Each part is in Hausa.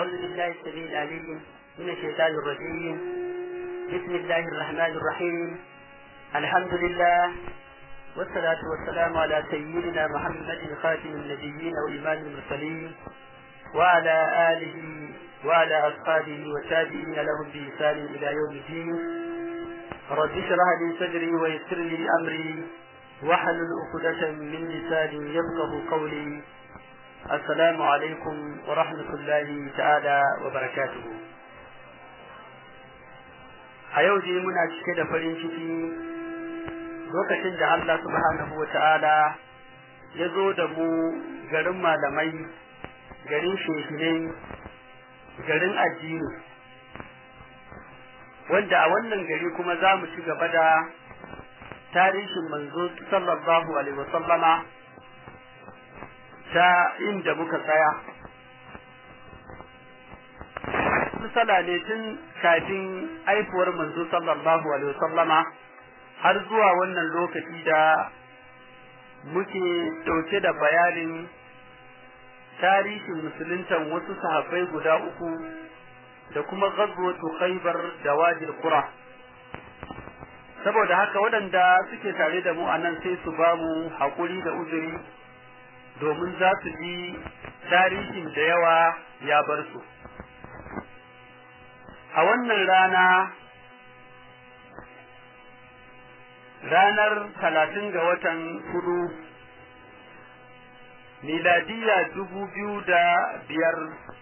أعوذ بالله السميع العليم من الشيطان الرجيم بسم الله الرحمن الرحيم الحمد لله والصلاة والسلام على سيدنا محمد خاتم النبيين وإمام المرسلين وعلى آله وعلى أصحابه والتابعين لهم بإحسان إلى يوم الدين رب اشرح لي صدري ويسر لي أمري واحلل عقدة من لساني يفقه قولي السلام عليكم ورحمة الله تعالى وبركاته a yau dai muna cike da farin ciki lokacin da Allah subhanahu wa ta'ala ya zo da mu garin malamai garin shehinai garin addini wanda a wannan gari kuma za mu ci gaba da tarihin manzo sallallahu alaihi wasallama ta inda muka tsaya misala ne tun kafin aifuwar manzo sallallahu alaihi wasallama har zuwa wannan lokaci da muke dauke da bayanin tarihin musuluntan wasu sahabbai guda uku da kuma ghazwatu khaybar da wajil qura saboda haka waɗanda suke tare da mu anan sai su ba mu haƙuri da uzuri domin za su ji tarihin da yawa ya bar su a wannan rana ranar talatin ga watan hudu miladiya dubu biyu da biyar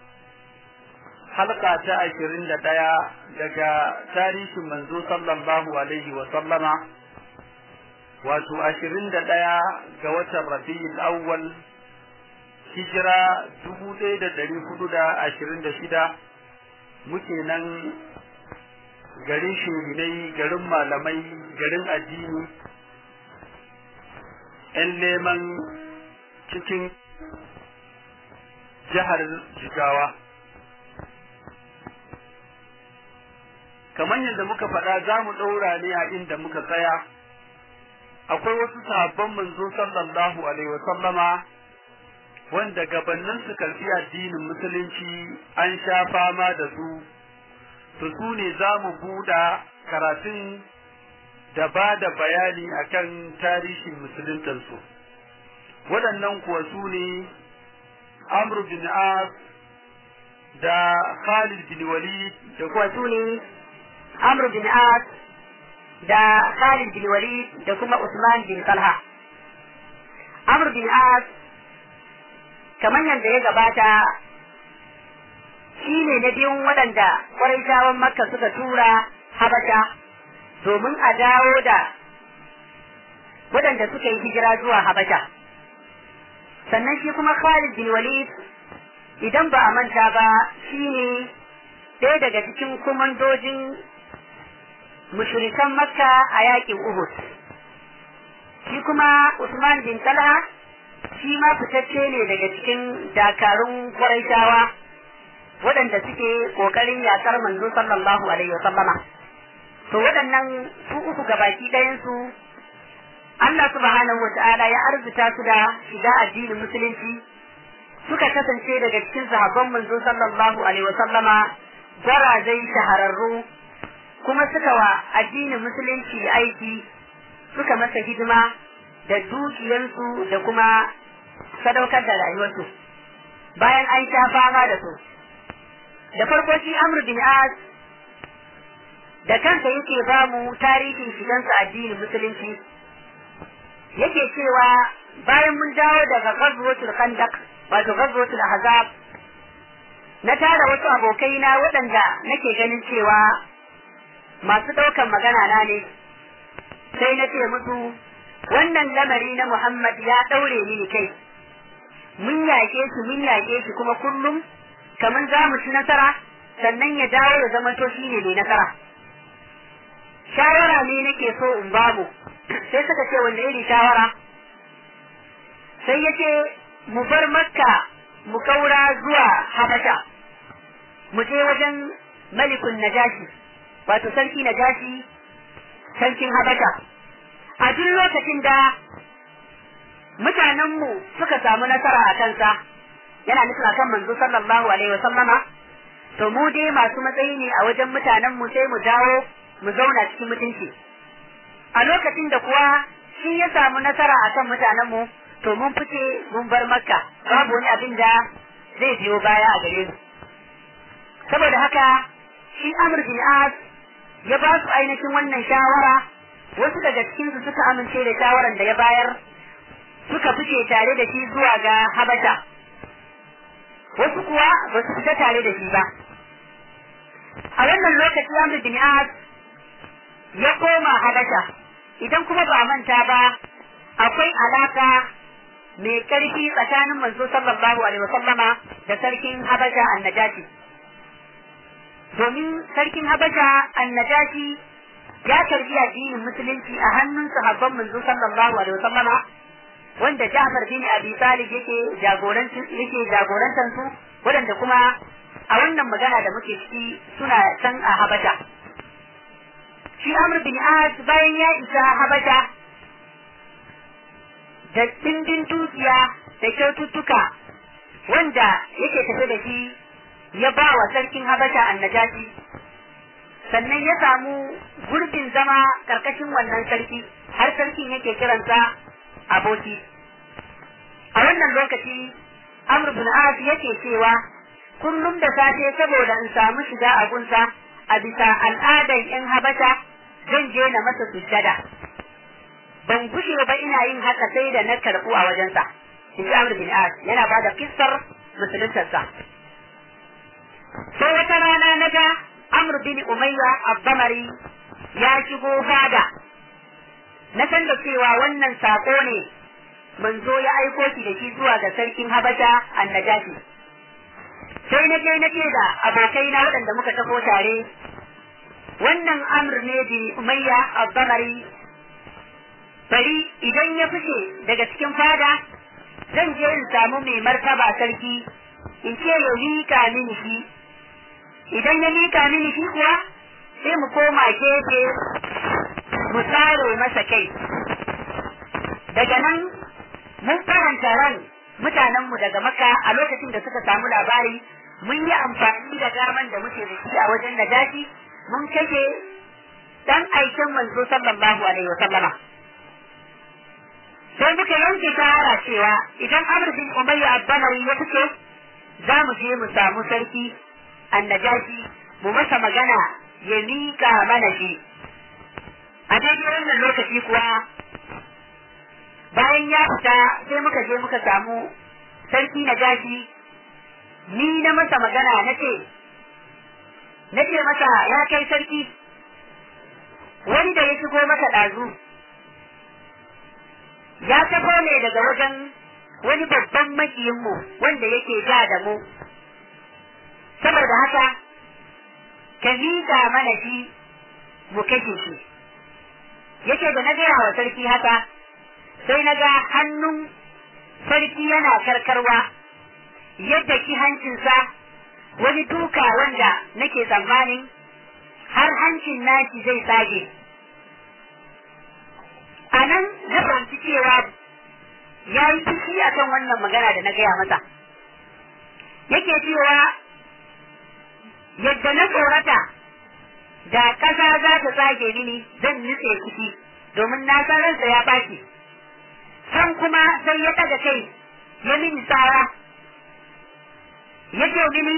halka ta ashirin da ɗaya daga tarihin manzo sallallahu alaihi wa sallama wato ashirin da ɗaya ga watan rabi'ul awwal hijira dubu ɗaya da ɗari hudu da ashirin da shida muke nan garin shuginai garin malamai garin addini ‘yan neman cikin jihar jigawa kamar yadda muka faɗa za mu ɗaura ne a inda muka tsaya akwai wasu sahabban manzo sallallahu alaihi wasallama wanda gabanin su karfi addinin musulunci an sha fama da su to su ne za mu buɗa karatun da ba da bayani akan tarihin musuluntansu waɗannan kuwa su ne amr bin as da khalid bin walid da kuwa su ne amr bin as da khalid bin walid da kuma usman bin talha amr bin as kamar yadda ya gabata shi ne na biyun waɗanda ƙwarai makka suka tura habasha domin a dawo da waɗanda suka yi hijira zuwa habasha sannan shi kuma khalid bin walid idan ba a manta ba shi ne ɗaya daga cikin kumandojin mushrikan makka a yaƙin uhud shi kuma usman bin talha shi ma fitacce ne daga cikin dakarun Qurayshawa waɗanda suke ƙoƙarin yaƙar manzo sallallahu alaihi wasallama to waɗannan su uku gabaki ɗayan su Allah subhanahu wata'ala ya arzuta su da shiga addinin musulunci suka kasance daga cikin sahabban manzo sallallahu alaihi wasallama gwarazai shahararru kuma suka wa addinin musulunci aiki suka masa hidima da dukiyarsu da kuma sadaukar da rayuwarsu bayan an sha fama da su da farko shi Amr bin As da kansa yake ba mu tarihin shigansa addinin musulunci yake cewa bayan mun dawo daga ghazwatul khandaq wato ghazwatul ahzab na tara wasu abokai na waɗanda nake ganin cewa masu ɗaukan magana na ne sai na ce musu wannan lamari na Muhammad ya ɗaure mini kai mun yaƙe shi mun yaƙe shi kuma kullum kamar za mu ci nasara sannan ya dawo ya zama to shi ne mai nasara shawara ne nake so in ba mu sai suka ce wanda iri shawara sai ya ce mu bar makka mu kaura zuwa habasha mu je wajen malikun najashi wato sarki najashi sarkin habasha a duk lokacin da mutanenmu suka samu nasara a kansa yana nufin akan manzo sallallahu alaihi wasallama to mu dai masu matsayi ne a wajen mutanen mu sai mu dawo mu zauna cikin mutunci a lokacin da kuwa shi ya samu nasara akan mutanen mu to mun fice mun bar makka babu wani abin da zai biyo baya a gare mu saboda haka shi amr bin as ya ba su ainihin wannan shawara wasu daga cikin su suka amince da shawaran da ya bayar suka fice tare da shi zuwa ga habasha wasu kuwa ba su fita tare da shi ba a wannan lokaci amr bin as ya koma habasha idan kuma ba manta ba akwai alaka mai karfi tsakanin manzo sallallahu alaihi wasallama da sarkin habasha annajashi domin sarkin habasha annajashi ya karbi addinin musulunci a hannun sahabban manzo sallallahu alaihi wasallama wanda Ja'far bin Abi Talib yake jagorancin yake jagorantar su waɗanda kuma a wannan magana da muke ciki suna can a Habasha shi Amr bin As bayan ya isa Habasha da dindin dukiya da kyaututtuka wanda yake tafe da shi ya ba wa sarkin Habasha annajashi sannan ya samu gurbin zama karkashin wannan sarki har sarkin yake kiransa aboki a wannan lokaci Amr bin As yake cewa kullum da safe saboda in samu shiga a gunsa a bisa al'adar yan Habasha zan je na masa sujjada ban gushe ba ina yin haka sai da na karɓu a wajensa in ji Amr bin As yana ba da kissar musuluntarsa sai wata rana na ga Amr bin Umayya Abdamari ya shigo fada na san da cewa wannan sako ne manzo ya aiko shi da shi zuwa ga sarkin Habasha annajashi sai na je na ce da abokai na waɗanda muka tafi tare wannan amr ne bin umayya abdamari bari idan ya fice daga cikin fada zan je in samu mai martaba sarki in ce ya mika mini shi idan ya mika mini shi kuwa sai mu koma gefe mu tsare masa kai daga nan mun faranta ran mutanenmu daga maka a lokacin da suka samu labari mun yi amfani da daman da muke da shi a wajen najashi mun kashe dan aikin manzo sallallahu alaihi wa sallama sai muka yanke shawara cewa idan Amr bin Umayya Abdanawi ya fice za mu je mu samu sarki annajashi mu masa magana ya mika mana shi a daidai wannan lokaci kuwa bayan ya fita sai muka je muka samu sarki najashi ni na masa magana na ce na ce masa ya kai sarki wani da ya shigo maka ɗazu ya tafo ne daga wajen wani babban makiyinmu wanda yake ja da mu saboda haka ka miƙa mana shi mu kashe shi yake da na gaya wa sarki haka sai na ga hannun sarki yana karkarwa yadda ki hancinsa wani duka wanda nake tsammanin har hancin naki zai tsage a nan na fahimci cewa ya yi fushi a kan wannan magana da na gaya masa yake cewa yadda na tsorata da ƙasa za ta tsage mini zan nutse ciki domin na san ransa ya ɓaci san kuma sai ya ɗaga kai ya mini tsara ya ce mini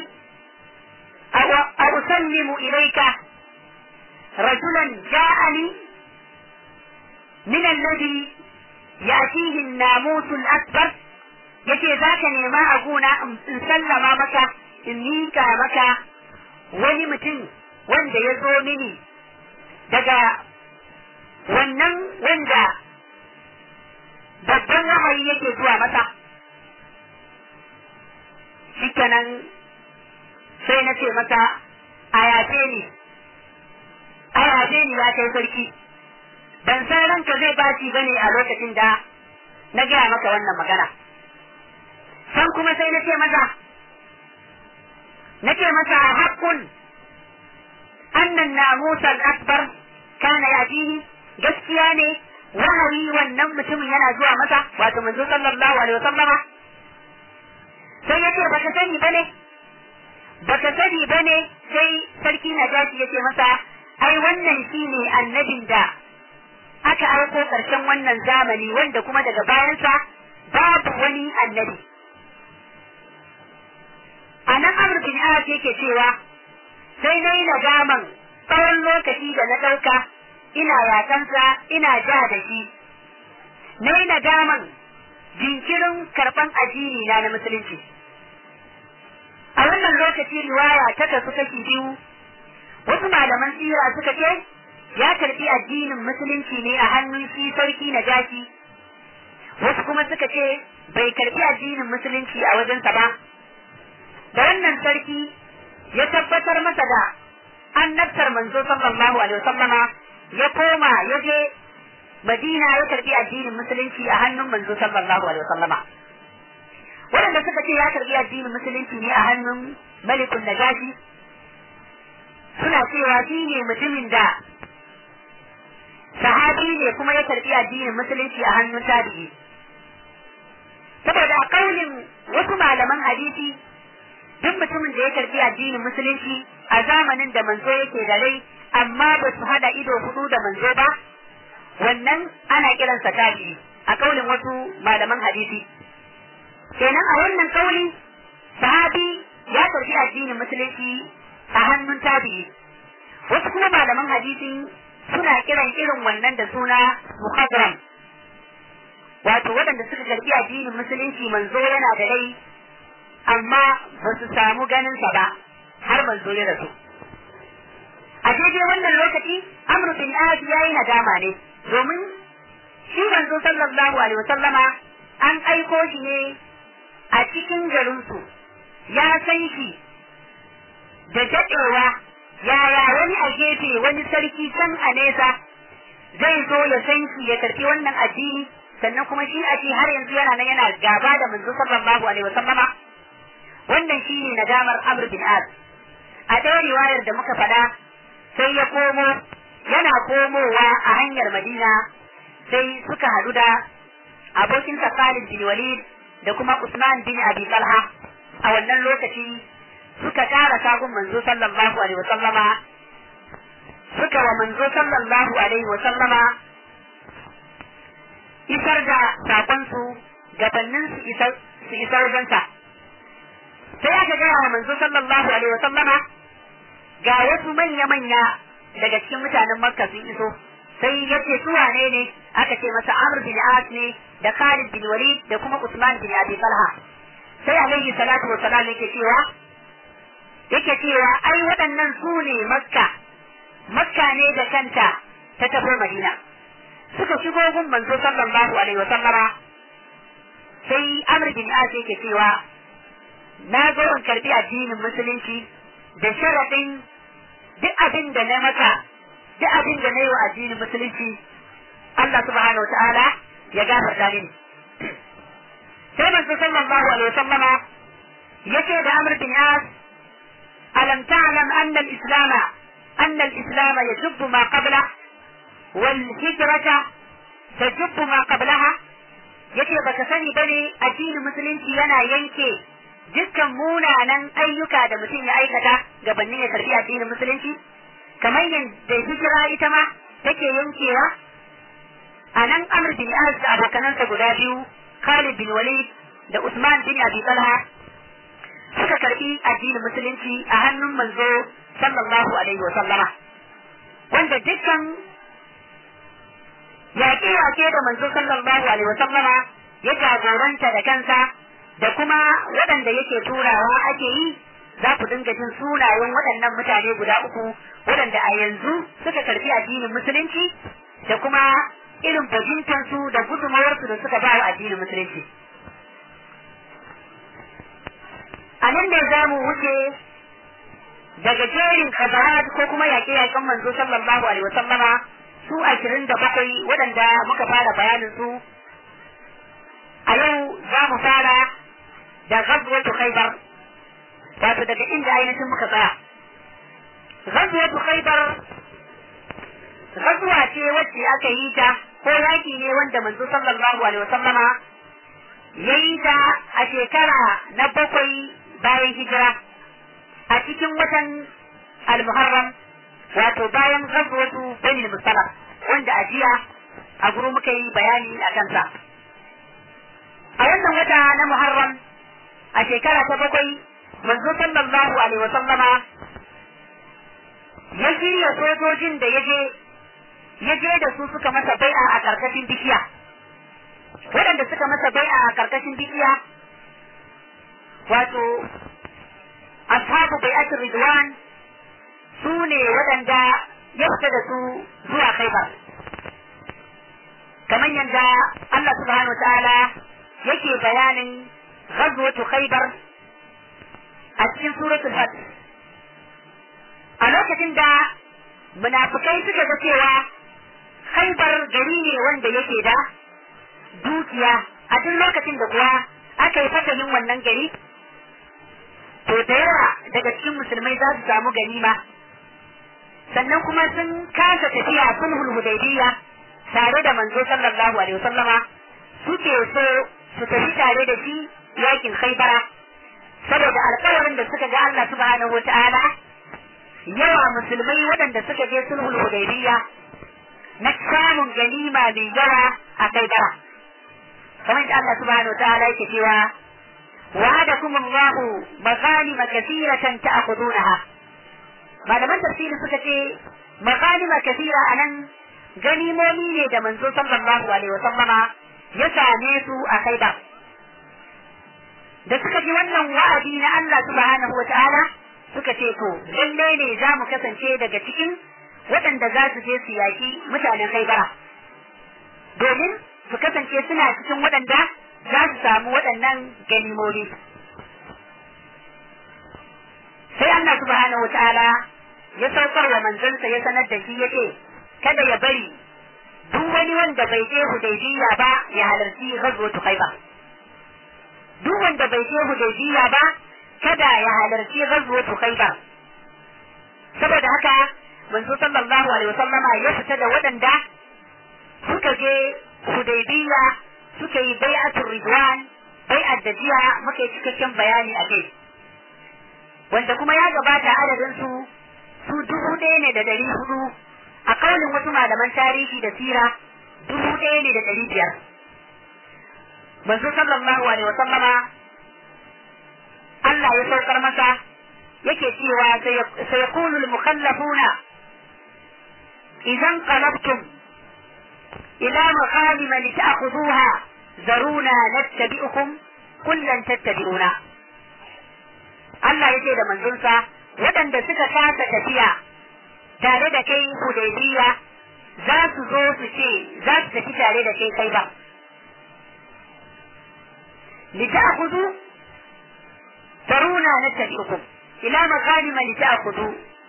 a usallimu ilaika rajulan ja'ani min alladhi ya'tihi an-namus al-akbar yace zaka nema a gona in sallama maka in mika maka wani mutum wanda ya zo mini daga wannan wanda babban wahayi yake zuwa masa shikenan sai na ce masa a yafe ni a yafe ni ya kai sarki ban san ranka zai baci bane a lokacin da na gaya maka wannan magana san kuma sai na ce masa na ce masa haƙƙun annan namusa al-akbar kana yajihi gaskiya ne wahayi wannan mutumin yana zuwa masa wato manzo sallallahu alaihi wasallama sai ya ce baka sani bane baka sani bane sai sarki najashi ya ce masa ai wannan shine annabin da aka aiko karshen wannan zamani wanda kuma daga bayansa babu wani annabi a nan amur bin as yake cewa sai na yi nadaman tsawon lokaci da na ɗauka ina yakansa ina ja da shi na yi nadaman jinkirin karɓan addini na na musulunci a wannan lokaci riwaya ta kasu kashi biyu wasu malaman tsira suka ce ya karɓi addinin musulunci ne a hannun shi sarki na jaki wasu kuma suka ce bai karɓi addinin musulunci a wajensa ba da wannan sarki ya tabbatar masa da annabtar manzo sallallahu alaihi wasallama ya koma ya je Madina ya karbi addinin musulunci a hannun manzo sallallahu alaihi wasallama waɗanda suka ce ya karbi addinin musulunci ne a hannun malikun najashi suna cewa shi ne mutumin da sahabi ne kuma ya karbi addinin musulunci a hannun tabi'i saboda a kaulin wasu malaman hadisi duk mutumin da ya karbi addinin musulunci a zamanin da manzo yake da rai amma ba su hada ido hudu da manzo ba wannan ana kiransa tabi'i a kaulin wasu malaman hadisi kenan a wannan kauli sahabi ya karbi addinin musulunci a hannun tabi'i wasu kuma malaman hadisi suna kiran irin wannan da suna muhadram wato waɗanda suka karbi addinin musulunci manzo yana da rai amma ba su samu ganinsa ba har manzo ya rasu a daidai wannan lokaci amru bin ahad ya yi nadama ne domin shi manzo sallallahu alaihi wasallama an aiko shi ne a cikin garinsu ya san shi da daɗewa yaya wani a gefe wani sarki can a nesa zai zo ya san shi ya karfi wannan addini sannan kuma shi a har yanzu yana nan yana gaba da manzo sallallahu alaihi wasallama wannan shi ne nadamar amr bin az a ɗaya riwayar da muka faɗa sai ya komo yana komowa a hanyar madina sai suka hadu da abokinsa Khalid bin Walid da kuma Usman bin Abi Talha a wannan lokaci suka kara sagun manzo sallallahu alaihi wa sallama suka wa manzo sallallahu alaihi wa sallama isar da sakonsu gabanin su isar su isar wajensa sai aka gaya wa manzo sallallahu alaihi wa sallama ga wasu manya-manya daga cikin mutanen makka sun iso sai ya ce su wane ne aka ce masa amr bin as ne da khalid bin walid da kuma usman bin abi talha sai alaihi salatu wa salam yake cewa yake cewa ai waɗannan su ne makka makka ne da kanta ta tafi madina suka shigo gun manzo sallallahu alaihi wa sallama sai amr bin as yake cewa na zo in karbi addinin musulunci da sharaɗin duk abin da na maka duk abin da na yi wa addinin musulunci Allah subhanahu ta'ala ya gafarta mini sai manzo sallallahu alaihi wasallama yace da Amr bin As alam ta'lam anna al-islam anna al-islam yajubbu ma qabla wal hijrata tajubbu ma qablaha yace baka sani bane addinin musulunci yana yanke dukkan munanan ayyuka da mutum ya aikata gabanin ya karbi addinin musulunci kamar yadda hijira ita ma take yankewa a nan amr bin as da abokanansa guda biyu khalid bin walid da usman bin abi talha suka karbi addinin musulunci a hannun manzo sallallahu alaihi wa sallama wanda dukkan yaƙe-yaƙe da manzo sallallahu alaihi wa sallama ya jagoranta da kansa da kuma waɗanda yake turawa ake yi za ku dinga jin sunayen waɗannan mutane guda uku waɗanda a yanzu suka karfi addinin musulunci da kuma irin bajintansu da gudunmawarsu da suka ba wa addinin musulunci. A nan ne za mu wuce daga jerin kazarat ko kuma yaƙe-yaƙen manzo sallallahu alaihi wasallama su ashirin da bakwai waɗanda muka fara bayanin su a yau za mu fara da ghazwatu khaybar wato daga inda ainihin muka tsaya ghazwatu khaybar ghazwa ce wacce aka yi ta ko yaki ne wanda manzo sallallahu alaihi wasallama ya yi ta a shekara na bakwai bayan hijira a cikin watan al-muharram wato bayan ghazwatu bani musallam wanda a jiya a guru muka yi bayani a kansa a wannan wata na muharram a shekara ta bakwai manzo sallallahu alaihi wa sallama ya shirya sojojin da yaje yaje da su suka masa bai'a a karkashin bishiya waɗanda suka masa bai'a a karkashin bishiya wato ashabu bai'atul ridwan su ne waɗanda ya fita da su zuwa khaibar kamar yadda Allah subhanahu ta'ala yake bayanin ghazwatu khaibar a cikin suratul fath a lokacin da munafikai suka ga cewa khaibar gari ne wanda yake da dukiya a duk lokacin da kuwa aka yi fasalin wannan gari to da yawa daga cikin musulmai za su samu ganima sannan kuma sun kasa tafiya sulhul hudaybiyya tare da manzo sallallahu alaihi wasallama suke so su tafi tare da shi yakin khaybara saboda alƙawarin da suka ga Allah subhanahu wataala yawa musulmai waɗanda suka je sulhul hudaybiyya na samun ganima mai yawa a khaybara kamar da Allah subhanahu wataala yake cewa وعدكم الله مغانم كثيرة تأخذونها malaman tafsiri suka ce magalima kasira a nan ganimomi ne da manzo sallallahu alaihi wasallama ya same su a kaida da suka ji wannan wa'adi na Allah subhanahu wa ta'ala suka ce to lalle ne za mu kasance daga cikin waɗanda za su je su yaki mutanen kaibara domin su kasance suna cikin waɗanda za su samu waɗannan ganimomi sai Allah subhanahu wa ta'ala ya saukar wa manzansa ya sanar da shi yace kada ya bari duk wani wanda bai je Hudaybiya ba ya halarci ghazwatu Khaybar duk wanda bai je Hudaybiya ba kada ya halarci ghazwatu Khaybar saboda haka manzo sallallahu alaihi wasallama ya fita da waɗanda suka je Hudaybiya suka yi bai'atul ridwan bai'at da jiya muka yi cikakken bayani a kai wanda kuma ya gabata adadin su su dubu ɗaya ne da ɗari hudu a kaulin wasu malaman tarihi da sira dubu ɗaya ne da ɗari biyar manzo sallallahu alaihi wa sallama Allah ya saukar masa yake cewa sayakunu al-mukhallafuna idan qalabtum ila maghanim lita'khudhuha zaruna nattabi'ukum kullan tattabi'una Allah ya ce da manzonsa waɗanda suka kasa tafiya tare da kai hudaybiya za su zo su ce za su tafi tare da kai kai ba lita'khudhu taruna nattabi'ukum ila maghanim lita'khudhu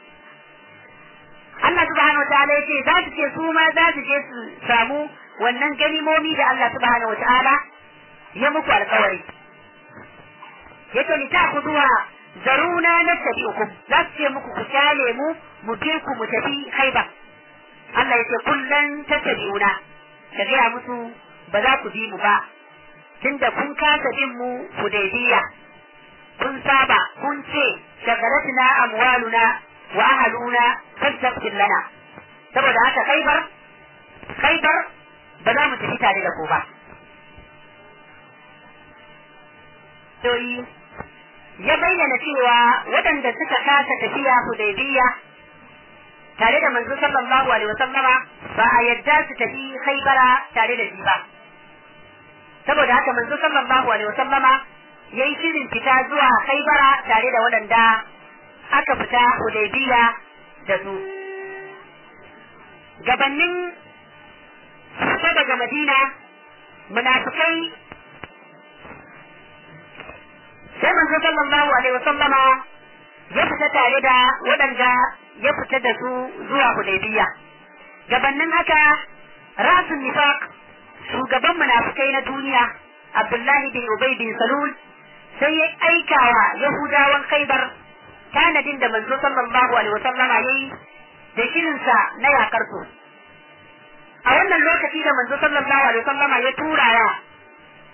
Allah subhanahu wa ta'ala yace za su ce su ma za su je su samu wannan ganimomi da Allah subhanahu wa ta'ala ya muku alƙawari yace lita'khudhuha zaruna na tabi'ukum za su ce muku ku kyale mu mu je ku mu tafi haiba Allah ya ce kullum ta tabi'una ka gaya musu ba za ku bi mu ba tunda kun kasa bin mu hudaybiya kun saba kun ce shagaratna amwaluna wa ahaluna fastaghfir lana saboda haka khaibar khaibar ba za mu tafi tare da ku ba ya bayyana cewa waɗanda suka kasa tafiya hudaybiya tare da manzo sallallahu alaihi wasallama ba a yadda su tafi khaybara tare da shi ba saboda haka manzo sallallahu alaihi wasallama yayi shirin fita zuwa khaybara tare da waɗanda aka fita hudaybiya da su gabanin fita daga madina munafikai sai manzo sallallahu alaihi wasallama ya fita tare da waɗanda ya fita da su zuwa Hudaybiya gabanin haka rasul nifaq shugaban munafikai na duniya Abdullahi bin Ubay bin Salul sai ya aika wa Yahudawan Khaibar tanadin da manzo sallallahu alaihi wasallama yayi da shirinsa na yakar su a wannan lokaci da manzo sallallahu alaihi wasallama ya tura wa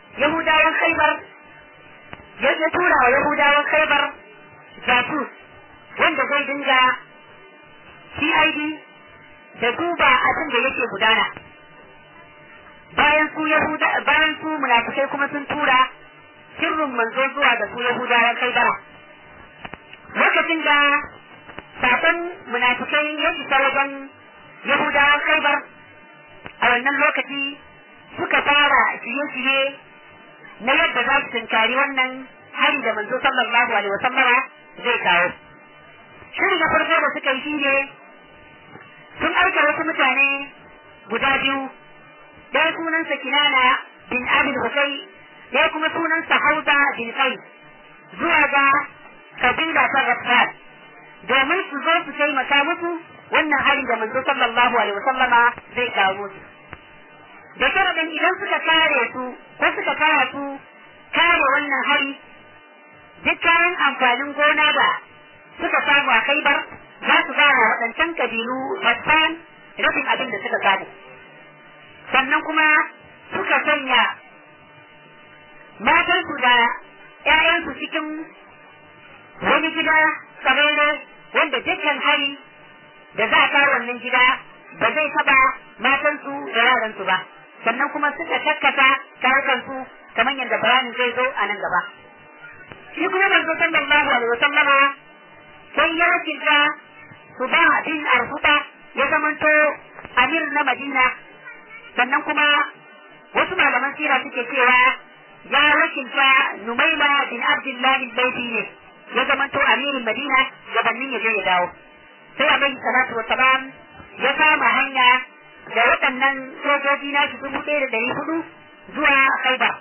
Yahudawan Khaibar ya tura wa Yahudawan Khaibar jasus wanda zai dinga CID da duba abin da yake gudana bayan su Yahuda bayan su munafikai kuma sun tura sirrin manzo zuwa da su Yahudawan kai bara lokacin da sakon munafikai ya isa wajen Yahudawan kai bar a wannan lokaci suka fara shirye-shirye na yadda za su tunkari wannan hari da manzo sallallahu alaihi wasallama zai kawo shiri na farko da suka yi shine sun aika wasu mutane guda biyu ɗaya sunansa kinana bin abin hukai ɗaya kuma sunansa hauza bin kai zuwa ga kabila ta ghaffar domin su zo su taimaka musu wannan hari da manzo sallallahu alaihi wasallama zai kawo musu da sharadin idan suka kare su ko suka kara su kare wannan hari duk kayan amfanin gona da suka samu a kaibar za su ba wa waɗancan kabilu Hassan rabin abin da suka samu sannan kuma suka sanya matansu da ‘ya'yansu cikin wani gida tsararre wanda dukkan hari da za a kawo wannan gida ba zai taba matansu da yaransu ba sannan kuma suka takkata kayukansu kamar yadda bayanin zai zo a nan gaba shi kuma manzo sallallahu alaihi wasallama sai ya kirga su ba bin arhuta ya zamanto amir na madina sannan kuma wasu malaman sira suke cewa ya wakilta numaila bin abdullahi laifi ne ya zamanto amirin madina gabanin ya je ya dawo sai alaihi salatu wa salam ya kama hanya da waɗannan sojoji na shi dubu ɗaya da ɗari hudu zuwa khaibar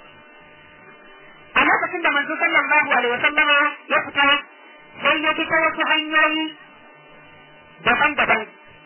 a lokacin da manzo sallallahu alaihi wasallama ya fita sai ya fita wasu hanyoyi daban-daban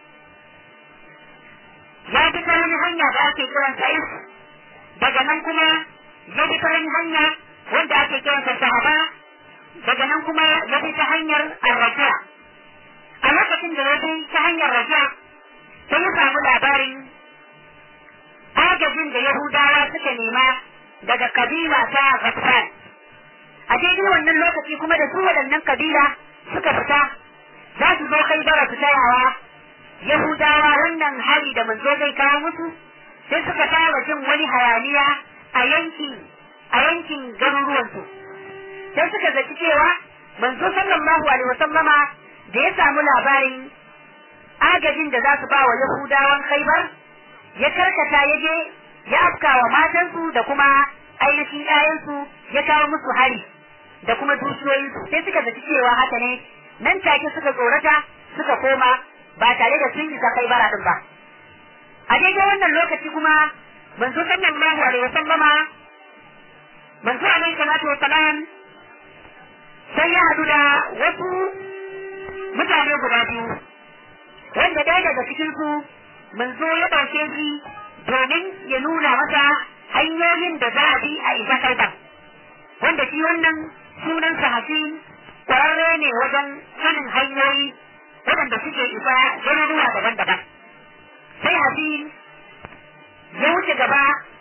ya fita wani hanya da ake kiran sa daga nan kuma ya fita wani hanya wanda ake kiran sa sahaba daga nan kuma ya fita hanyar arraja a lokacin da ya bi ta hanyar raja sai ya samu labarin agajin da yahudawa suka nema daga kabila ta Ghaffan. A daidai wannan lokaci kuma da su waɗannan kabila suka fita za su zo kai bara su tayawa Yahudawa wannan hari da manzo zai kawo musu sai suka fara jin wani hayaniya a yankin a yankin garuruwansu. Sai suka zaci cewa manzo sallallahu alaihi wasallama da ya samu labarin agajin da za su ba wa Yahudawan Khaibar ya karkata ya je ya afka wa matansu da kuma ainihin ƴaƴansu ya kawo musu hari da kuma dukiyoyinsu sai suka zaci cewa haka ne nan take suka tsorata suka koma ba tare da sun isa kai bara din ba a daidai wannan lokaci kuma manzo sallallahu alaihi wasallama manzo alaihi salatu wasalam sai ya hadu da wasu mutane guda biyu wanda ɗaya daga cikinsu manzo ya ɗauke shi domin ya nuna masa hanyoyin da za a bi a isa kaitan wanda shi wannan sunan hafi kwararre ne wajen sanin hanyoyi waɗanda suke isa garuruwa daban-daban sai hafi ya wuce gaba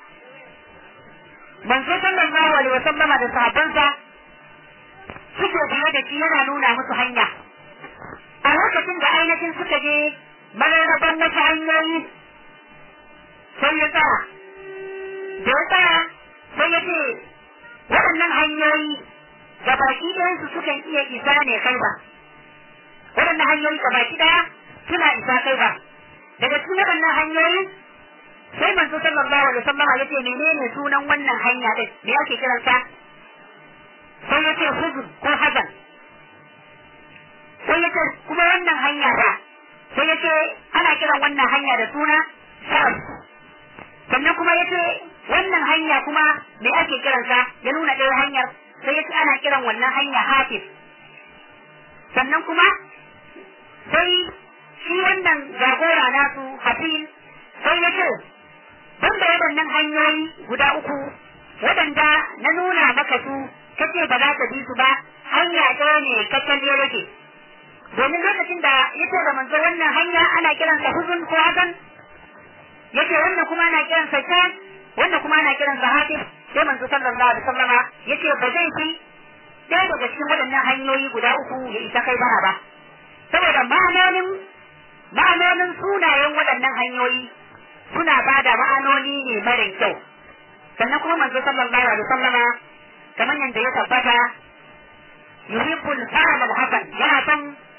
manzo sallallahu alaihi wasallama da sahabbansa suke biye da shi yana nuna musu hanya a lokacin da ainihin suka je mararraban wasu hanyoyi sai ya tsaya da ya tsaya sai ya ce waɗannan hanyoyi ga baki ɗayansu sukan iya isa ne kai ba waɗannan hanyoyi ga baki ɗaya suna isa kai ba daga cikin waɗannan hanyoyi sai manzo sallallahu alaihi wasallam ya ce menene sunan wannan hanya din me ake kiransa sai ya ce huzun ko hazan sai ya ce kuma wannan hanya ba sai ya ce ana kiran wannan hanya da suna sharaf sannan kuma ya ce wannan hanya kuma me ake kiransa ya nuna ɗaya hanyar sai ya ce ana kiran wannan hanya hafiz sannan kuma sai shi wannan jagora nasu hafiz sai ya ce ban da waɗannan hanyoyi guda uku waɗanda na nuna maka su kace ba za ka bi su ba hanya ɗaya ne kacal ya rage domin lokacin da ya ce da manzo wannan hanya ana kiransa huzun ko hazan yace wannan kuma ana kiransa shan wannan kuma ana kiransa hafiz sai manzo sallallahu alaihi wasallama yace ba zai fi ɗaya daga cikin waɗannan hanyoyi guda uku ya isa kai bara ba saboda ma'anonin ma'anonin sunayen waɗannan hanyoyi suna ba da ma'anoni ne mara kyau sannan kuma manzo sallallahu alaihi wasallama kamar yadda ya tabbata yuhibbul fa'al al-hasan yana son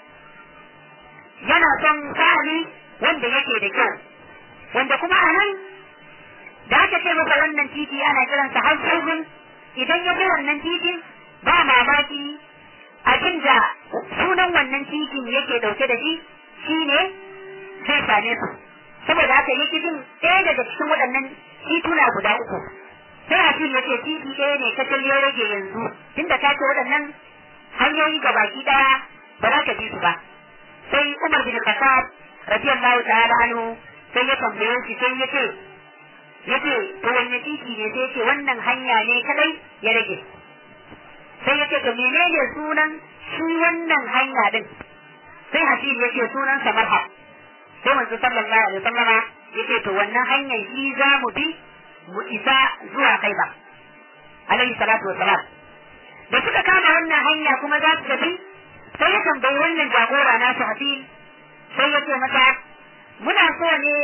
yana son fa'ali wanda yake da kyau wanda kuma a nan da aka ce masa wannan titi ana kiransa haifin idan ya bi wannan titin ba mamaki abinda sunan wannan titin yake dauke da shi shine zai same su saboda haka yake bin ɗaya daga cikin waɗannan tituna guda uku sai Hafiz ya ce titi ɗaya ne kacal ya rage yanzu tunda ka ce waɗannan hanyoyi ga baki ɗaya ba za ka bi su ba sai Umar bin Khattab radiyallahu ta'ala anhu sai ya tambaye shi sai ya ce ya ce to wanne titi ne sai ce wannan hanya ne kadai ya rage sai ya ce to menene sunan shi wannan hanya din sai Hafiz ya ce sunan sa marha sai manzo sallallahu alaihi wasallama ya ce to wannan hanyar shi za mu bi mu isa zuwa kai ba alaihi salatu wassalam da suka kama wannan hanya kuma za su tafi sai ya tambayi wannan jagora na su hafi sai ya ce masa muna so ne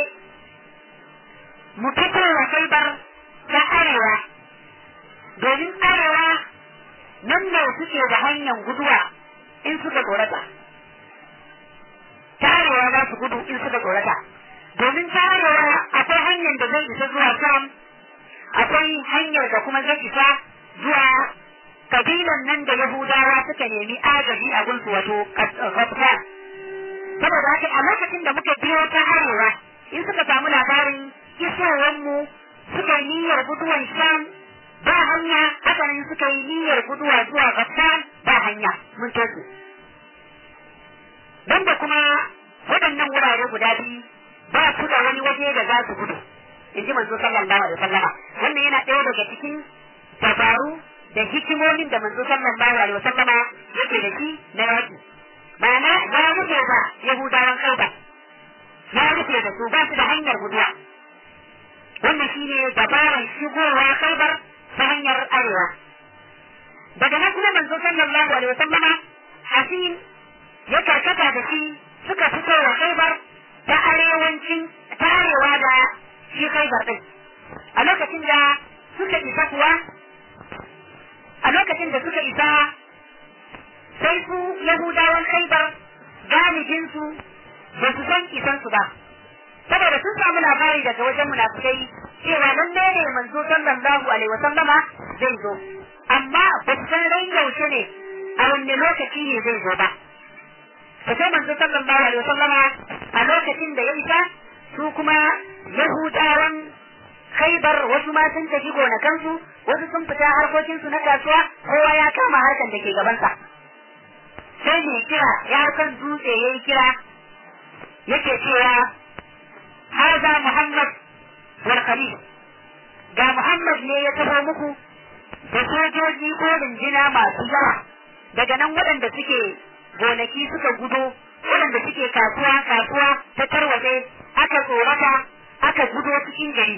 mu fito wa kaibar ta arewa domin arewa nan ne suke da hanyar guduwa in suka tsorata ta arewa za su gudu in suka tsorata domin ta arewa akwai hanyar da zai isa zuwa sam akwai hanyar da kuma zai isa zuwa kabilan nan da Yahudawa suka nemi agaji a gunsu wato Ghatfan. Saboda haka a lokacin da muka biyo ta arewa in suka samu labarin isowanmu suka yi niyyar guduwan Sham ba hanya haka nan suka yi niyyar guduwa zuwa Ghatfan ba hanya mun tosu. Don da kuma waɗannan wurare guda biyu ba su da wani waje da za su gudu. In ji manzo sallallahu alaihi wasallama wannan yana ɗaya daga cikin dabaru da hikimomin da manzo sallallahu alaihi wasallama yake da shi na yaki ma'ana ya rufe ba yahudawan kauda ya rufe da su ba su da hanyar guduwa wannan shine dabaran shigowa khaibar ta hanyar arewa daga nan kuma manzo sallallahu alaihi wasallama hasin ya karkata da shi suka fito wa khaibar ta arewancin ta arewa da shi khaibar din a lokacin da suka isa kuwa a lokacin da suka isa sai su yahudawan khaibar galibinsu ba su san isansu ba saboda sun samu labari daga wajen munafukai cewa lalle ne manzo sallallahu alaihi wasallama zai zo amma ba su san ran yaushe ne a wanne lokaci ne zai zo ba to sai manzo sallallahu alaihi wasallama a lokacin da ya isa su kuma yahudawan khaibar wasu ma sun tafi gonakansu wasu sun fita harkokinsu na kasuwa kowa ya kama harkan da ke gabansa sai mai kira ya kan dutse ya yi kira yake cewa haza muhammad wal khalil ga muhammad ne ya taho muku da sojoji ko rinjina masu yawa daga nan waɗanda suke gonaki suka gudo waɗanda suke kasuwa kasuwa ta tarwatse aka tsorata aka gudo cikin gari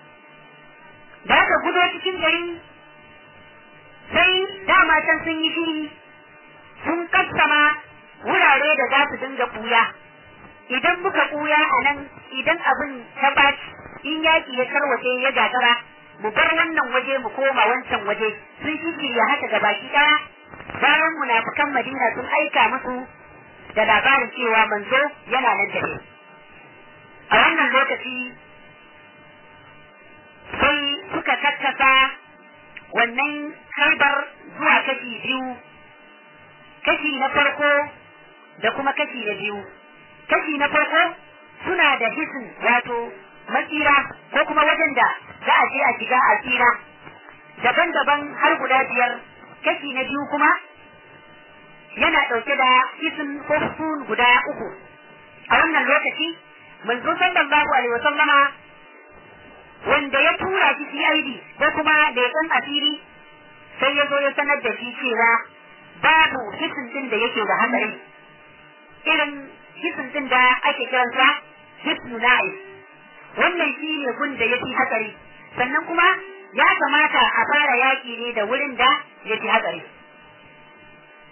da aka gudo cikin gari sai dama can sun yi shiri sun kassama wurare da za su dinga ɓuya idan muka ɓuya a nan idan abin ta ɓaci in yaƙi ya tarwace ya gagara mu bar wannan waje mu koma wancan waje sun shirya haka ga baki ɗaya bayan munafukan madina sun aika musu da labarin cewa manzo yana nan tafe a wannan lokaci sai suka kakkasa wannan harbar zuwa kashi biyu kashi na farko da kuma kashi na biyu kashi na farko suna da hisin wato matsira ko kuma wajen da za a je a shiga a tsira daban-daban har guda biyar kashi na biyu kuma yana ɗauke da hisin ko sun guda uku a wannan lokaci manzo sallallahu alaihi wasallama wanda ya tura shi CID ko kuma da ya san asiri sai ya zo ya sanar da shi cewa babu hisin din da yake da hatsari irin hisin din da ake kiransa hisnu na'is wannan shi ne gun da yake hatsari sannan kuma ya kamata a fara yaki ne da wurin da yake hatsari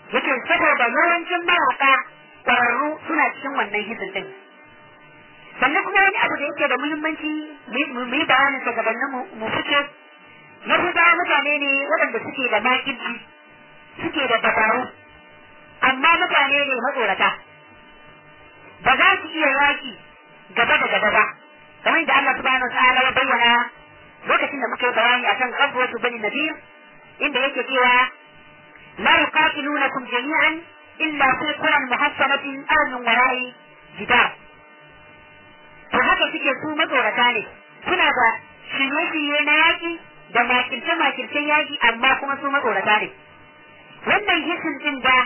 yake saboda yawancin mayaka ƙwararru suna cikin wannan hisin din sannan kuma wani abu da yake da muhimmanci mu yi bayanin sa gabanin mu fice yahudawa mutane ne waɗanda suke da makirci suke da dabaru amma mutane ne matsorata ba za su iya yaki gaba da gaba ba kamar da Allah subhanahu ta'ala ya bayyana lokacin da muka yi bayani akan ghazwatu bani nadir inda yake cewa la yuqatilunakum jami'an illa fi quran muhassanatin aw min wara'i jidar to haka suke su matsorata ne suna da shirye-shirye na yaki da makirce-makircen yaki amma kuma su matsorata ne wannan hisin din da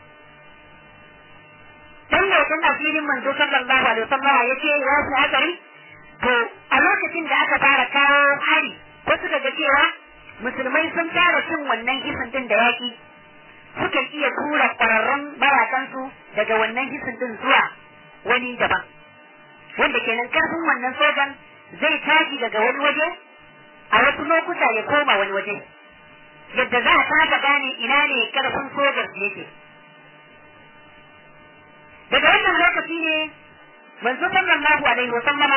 dan lokacin asirin manzo sallallahu alaihi wasallam ya ce ya su hatsari to a lokacin da aka fara kawo hari ko suka ga cewa musulmai sun fara cin wannan hisin din da yaki suka iya tura kwararrun mayakansu daga wannan hisin din zuwa wani daban wanda kenan karfin wannan sojan zai tashi daga wani waje a wasu lokuta ya koma wani waje yadda za a kasa gane ina ne karfin sojar yake daga wannan lokaci ne manzo sallallahu alaihi wa sallama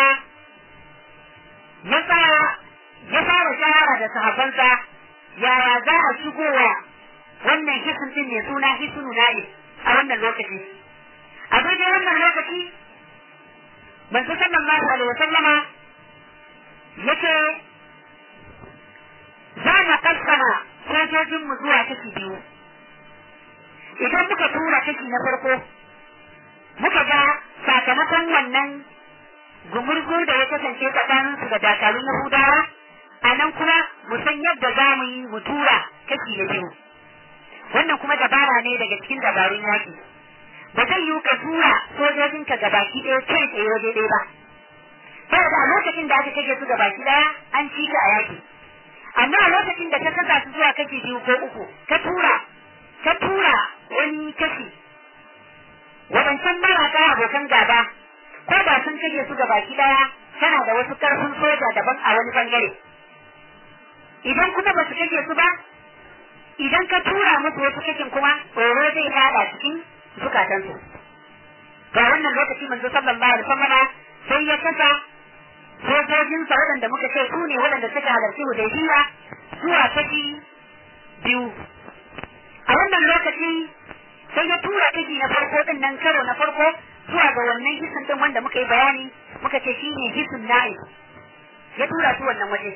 ya tsaya ya fara shahara da sahabbansa yaya za a shigowa wannan hisin din ne suna hisunu na'i a wannan lokaci a daidai wannan lokaci manzo sallallahu alaihi wa sallama yace za mu kassama sojojinmu zuwa kashi biyu idan muka tura kashi na farko muka ga sakamakon wannan gumurgur da ya kasance tsakanin su da dakarun Yahudawa a nan kuma mu san yadda za mu yi mu tura kashi na biyu wannan kuma dabara ne daga cikin dabarun yaƙi ba zai yi ka tura sojojinka gabaki ɗaya kai tsaye waje ɗaya ba saboda a lokacin da aka kage su gabaki ɗaya an ci ka a yaƙi amma a lokacin da ka kasa su zuwa kashi biyu ko uku ka tura ka tura wani kashi wadancan maraka abokan gaba ko ba sun kage su baki daya tana da wasu karfin soja daban a wani bangare idan kuma ba su kage su ba idan ka tura musu wasu kashin kuma tsoro zai fada cikin zukatansu ga wannan lokaci manzo sallallahu alaihi wasallam sai ya kasa sojojinsa waɗanda muka ce su ne waɗanda suka halarci hudaybiya zuwa kashi biyu a wannan lokaci sai ya tura kashi na farko din nan karo na farko zuwa ga wannan hisin din wanda muka yi bayani muka ce shine hisin na'i ya tura su wannan waje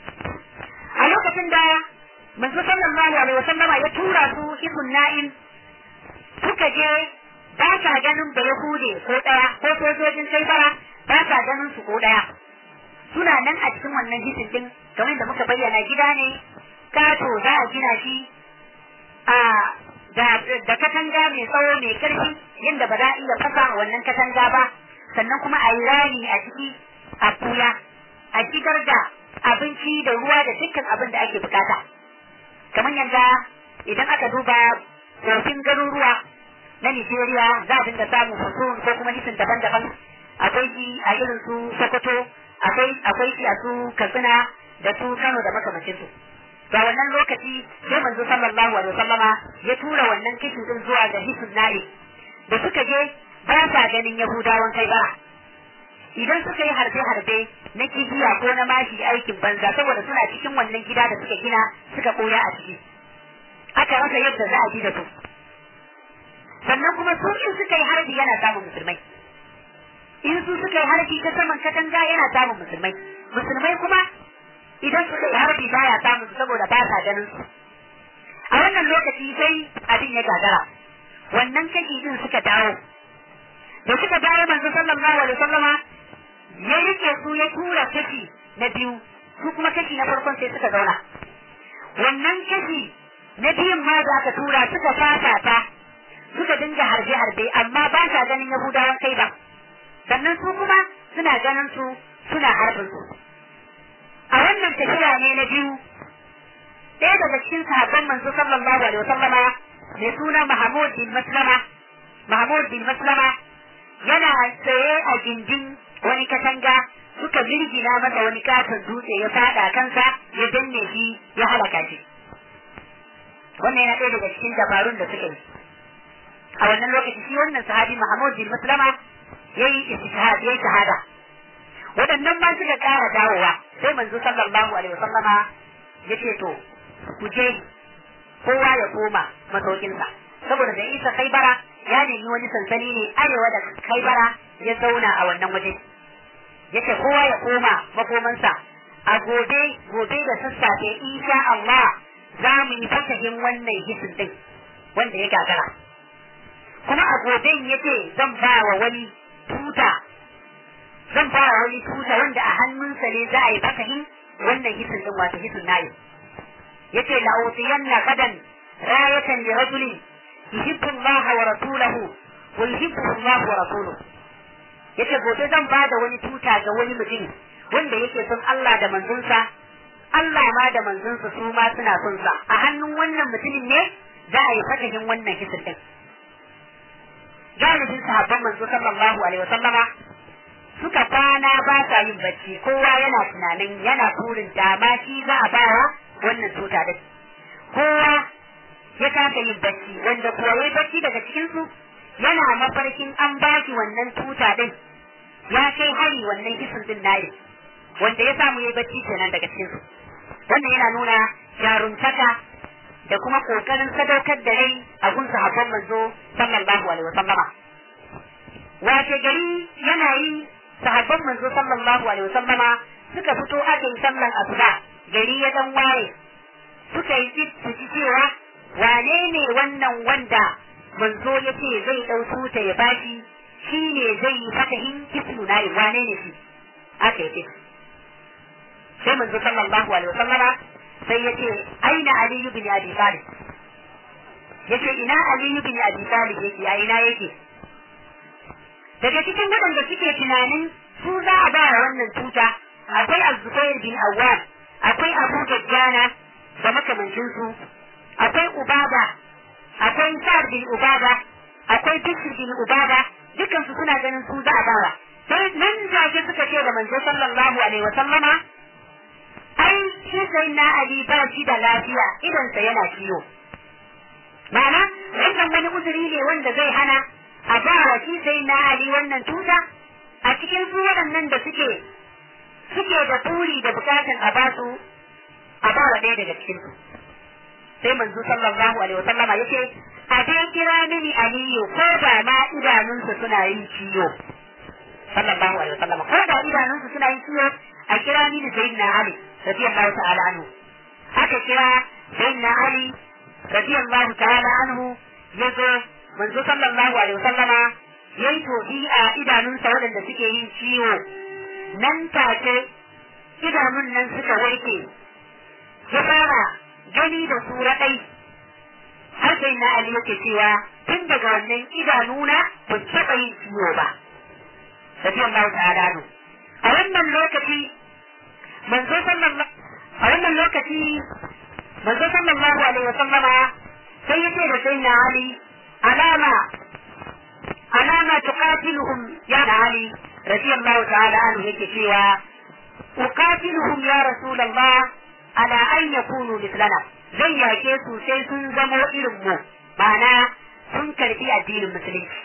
a lokacin da manzo sallallahu alaihi wasallam ya tura su hisin na'in suka je ba sa ganin da yahude ko daya ko sojojin kai bara ba sa ganin su ko daya suna nan a cikin wannan hisin din kamar da muka bayyana gida ne kato za a gina shi a da katanga mai tsawo mai karfi yadda ba za a iya fasa wannan katanga ba sannan kuma a yi rami a ciki a kula a shigar da abinci da ruwa da dukkan abin da ake bukata kamar yadda idan aka duba tsofin garuruwa na Nigeria za a dinga samun husun ko kuma hisin daban-daban akwai shi a irin su Sokoto akwai akwai shi a su Katsina da su Kano da makamancin su ga wannan lokaci sai manzo sallallahu alaihi wasallama ya tura wannan kishi din zuwa ga hisun na'i da suka je ba sa ganin Yahudawan kai ba idan suka yi harbe-harbe na kibiya ko na mashi aikin banza saboda suna cikin wannan gida da suka gina suka koya a ciki aka rasa yadda za a ji da su sannan kuma su in suka yi harbi yana samun musulmai in su suka yi harbi ta saman katanga yana samun musulmai musulmai kuma idan suka yi harbi baya samun su saboda ba sa ganin su a wannan lokaci sai abin ya gagara wannan kashi din suka dawo da suka dawo manzo sallallahu alaihi wasallama ya rike su ya tura kashi na biyu su kuma kashi na farkon sai suka zauna wannan kashi na biyun ma da aka tura suka fafata suka dinga harbe-harbe amma ba sa ganin yahudawan kai ba sannan su kuma suna ganin su suna harbin su a wannan tafiya ne na biyu ɗaya daga cikin sahabban manzo sallallahu alaihi wasallama mai suna Mahmud bin Maslama Mahmud bin Maslama yana tsaye a gindin wani katanga suka girgina masa wani katon dutse ya fada kansa ya danne shi ya halaka shi wannan yana ɗaya daga cikin dabarun da suka yi a wannan lokaci shi wannan sahabi Muhammad bin Maslama yayi istishhad yayi shahada waɗannan ma suka ƙara dawowa sai manzo sallallahu alaihi wasallama yace to ku je kowa ya koma masaukinsa saboda da isa kaibara ya nemi wani sansani ne arewa da kaibara ya zauna a wannan waje yace kowa ya koma makomansa a gobe gobe da sassafe insha Allah za mu yi fatahin wannan hisin din wanda ya gagara kuma a gobe yace zan ba wa wani tuta zan ba wa wani tuta wanda a hannunsa ne za a yi fatahin wannan hisin din wato hisin nayi yace la utiyanna gadan rayatan li rajulin yuhibbu Allah wa rasulahu wa yuhibbu Allah wa rasuluhu yace gobe zan ba da wani tuta ga wani mutum wanda yake son Allah da manzonsa Allah ma da manzonsa su ma suna son sa a hannun wannan mutumin ne za a yi fatahin wannan hisin din galibin sahabban manzo sallallahu alaihi wasallama suka kwana ba sa yin bacci kowa yana tunanin yana burin dama shi za a bawa wannan tuta din kowa ya kasa yin bacci wanda kuwa yayi bacci daga cikin su yana mafarkin an baki wannan tuta din ya kai hari wannan kisan din nayi wanda ya samu yayi bacci kenan daga cikin su wannan yana nuna jaruntaka da kuma kokarin sadaukar da rai a gun sahabban manzo sallallahu alaihi wasallama wace gari yana yi sahabban manzo sallallahu alaihi wasallama suka fito aka yi sallan asuba gari ya dan waye suka yi tsit su ci cewa wane ne wannan wanda manzo ya ce zai ɗau tuta ya bashi shi ne zai yi fatahin ismu na wane ne shi aka yi sai manzo sallallahu alaihi wasallama sai ya ce aina aliyu bin abi talib ya ce ina aliyu bin abi talib yake a ina yake daga cikin waɗanda suke tunanin su za a ba wannan tuta akwai az-zubair bin awwal akwai abu dajjana da makamancin su akwai ubada akwai sa'ad bin ubada akwai bishr bin ubada dukan su suna ganin su za a bawa sai nan take suka ce da manzo sallallahu alaihi wa sallama ai shi sai na ali ba shi da lafiya idan sa yana ciwo ma'ana wannan wani uzuri ne wanda zai hana a ba wa shi sai na ali wannan tuta a cikin su waɗannan da suke suke da buri da bukatan a basu a ba wa ɗaya daga cikin su sai manzo sallallahu alaihi wasallam yace a dai kira mini aliyu ko ba ma idanunsa suna yin ciwo sallallahu alaihi wasallam ko da idanunsa suna yin ciwo a kira mini sayyidina ali radiyallahu ta'ala anhu aka kira sayyidina ali radiyallahu ta'ala anhu yazo manzo sallallahu alaihi wasallama yayi tofi a idanunsa waɗanda suke yin ciwo nan take idanun nan suka warke ya fara gani da su raɗai har sai na Ali yake cewa tun daga wannan idanuna ba taɓa yin ciwo ba radiyallahu ta'ala nu a wannan lokaci manzo sallallahu a wannan lokaci manzo sallallahu alaihi wasallama sai yace da sai na Ali alama alama tuqatiluhum ya Ali radiyallahu ta'ala anhu yake cewa uqatiluhum ya rasulullah ala an yakunu mislana zan yake su sai sun zamo irin mu ma'ana sun karbi addinin musulunci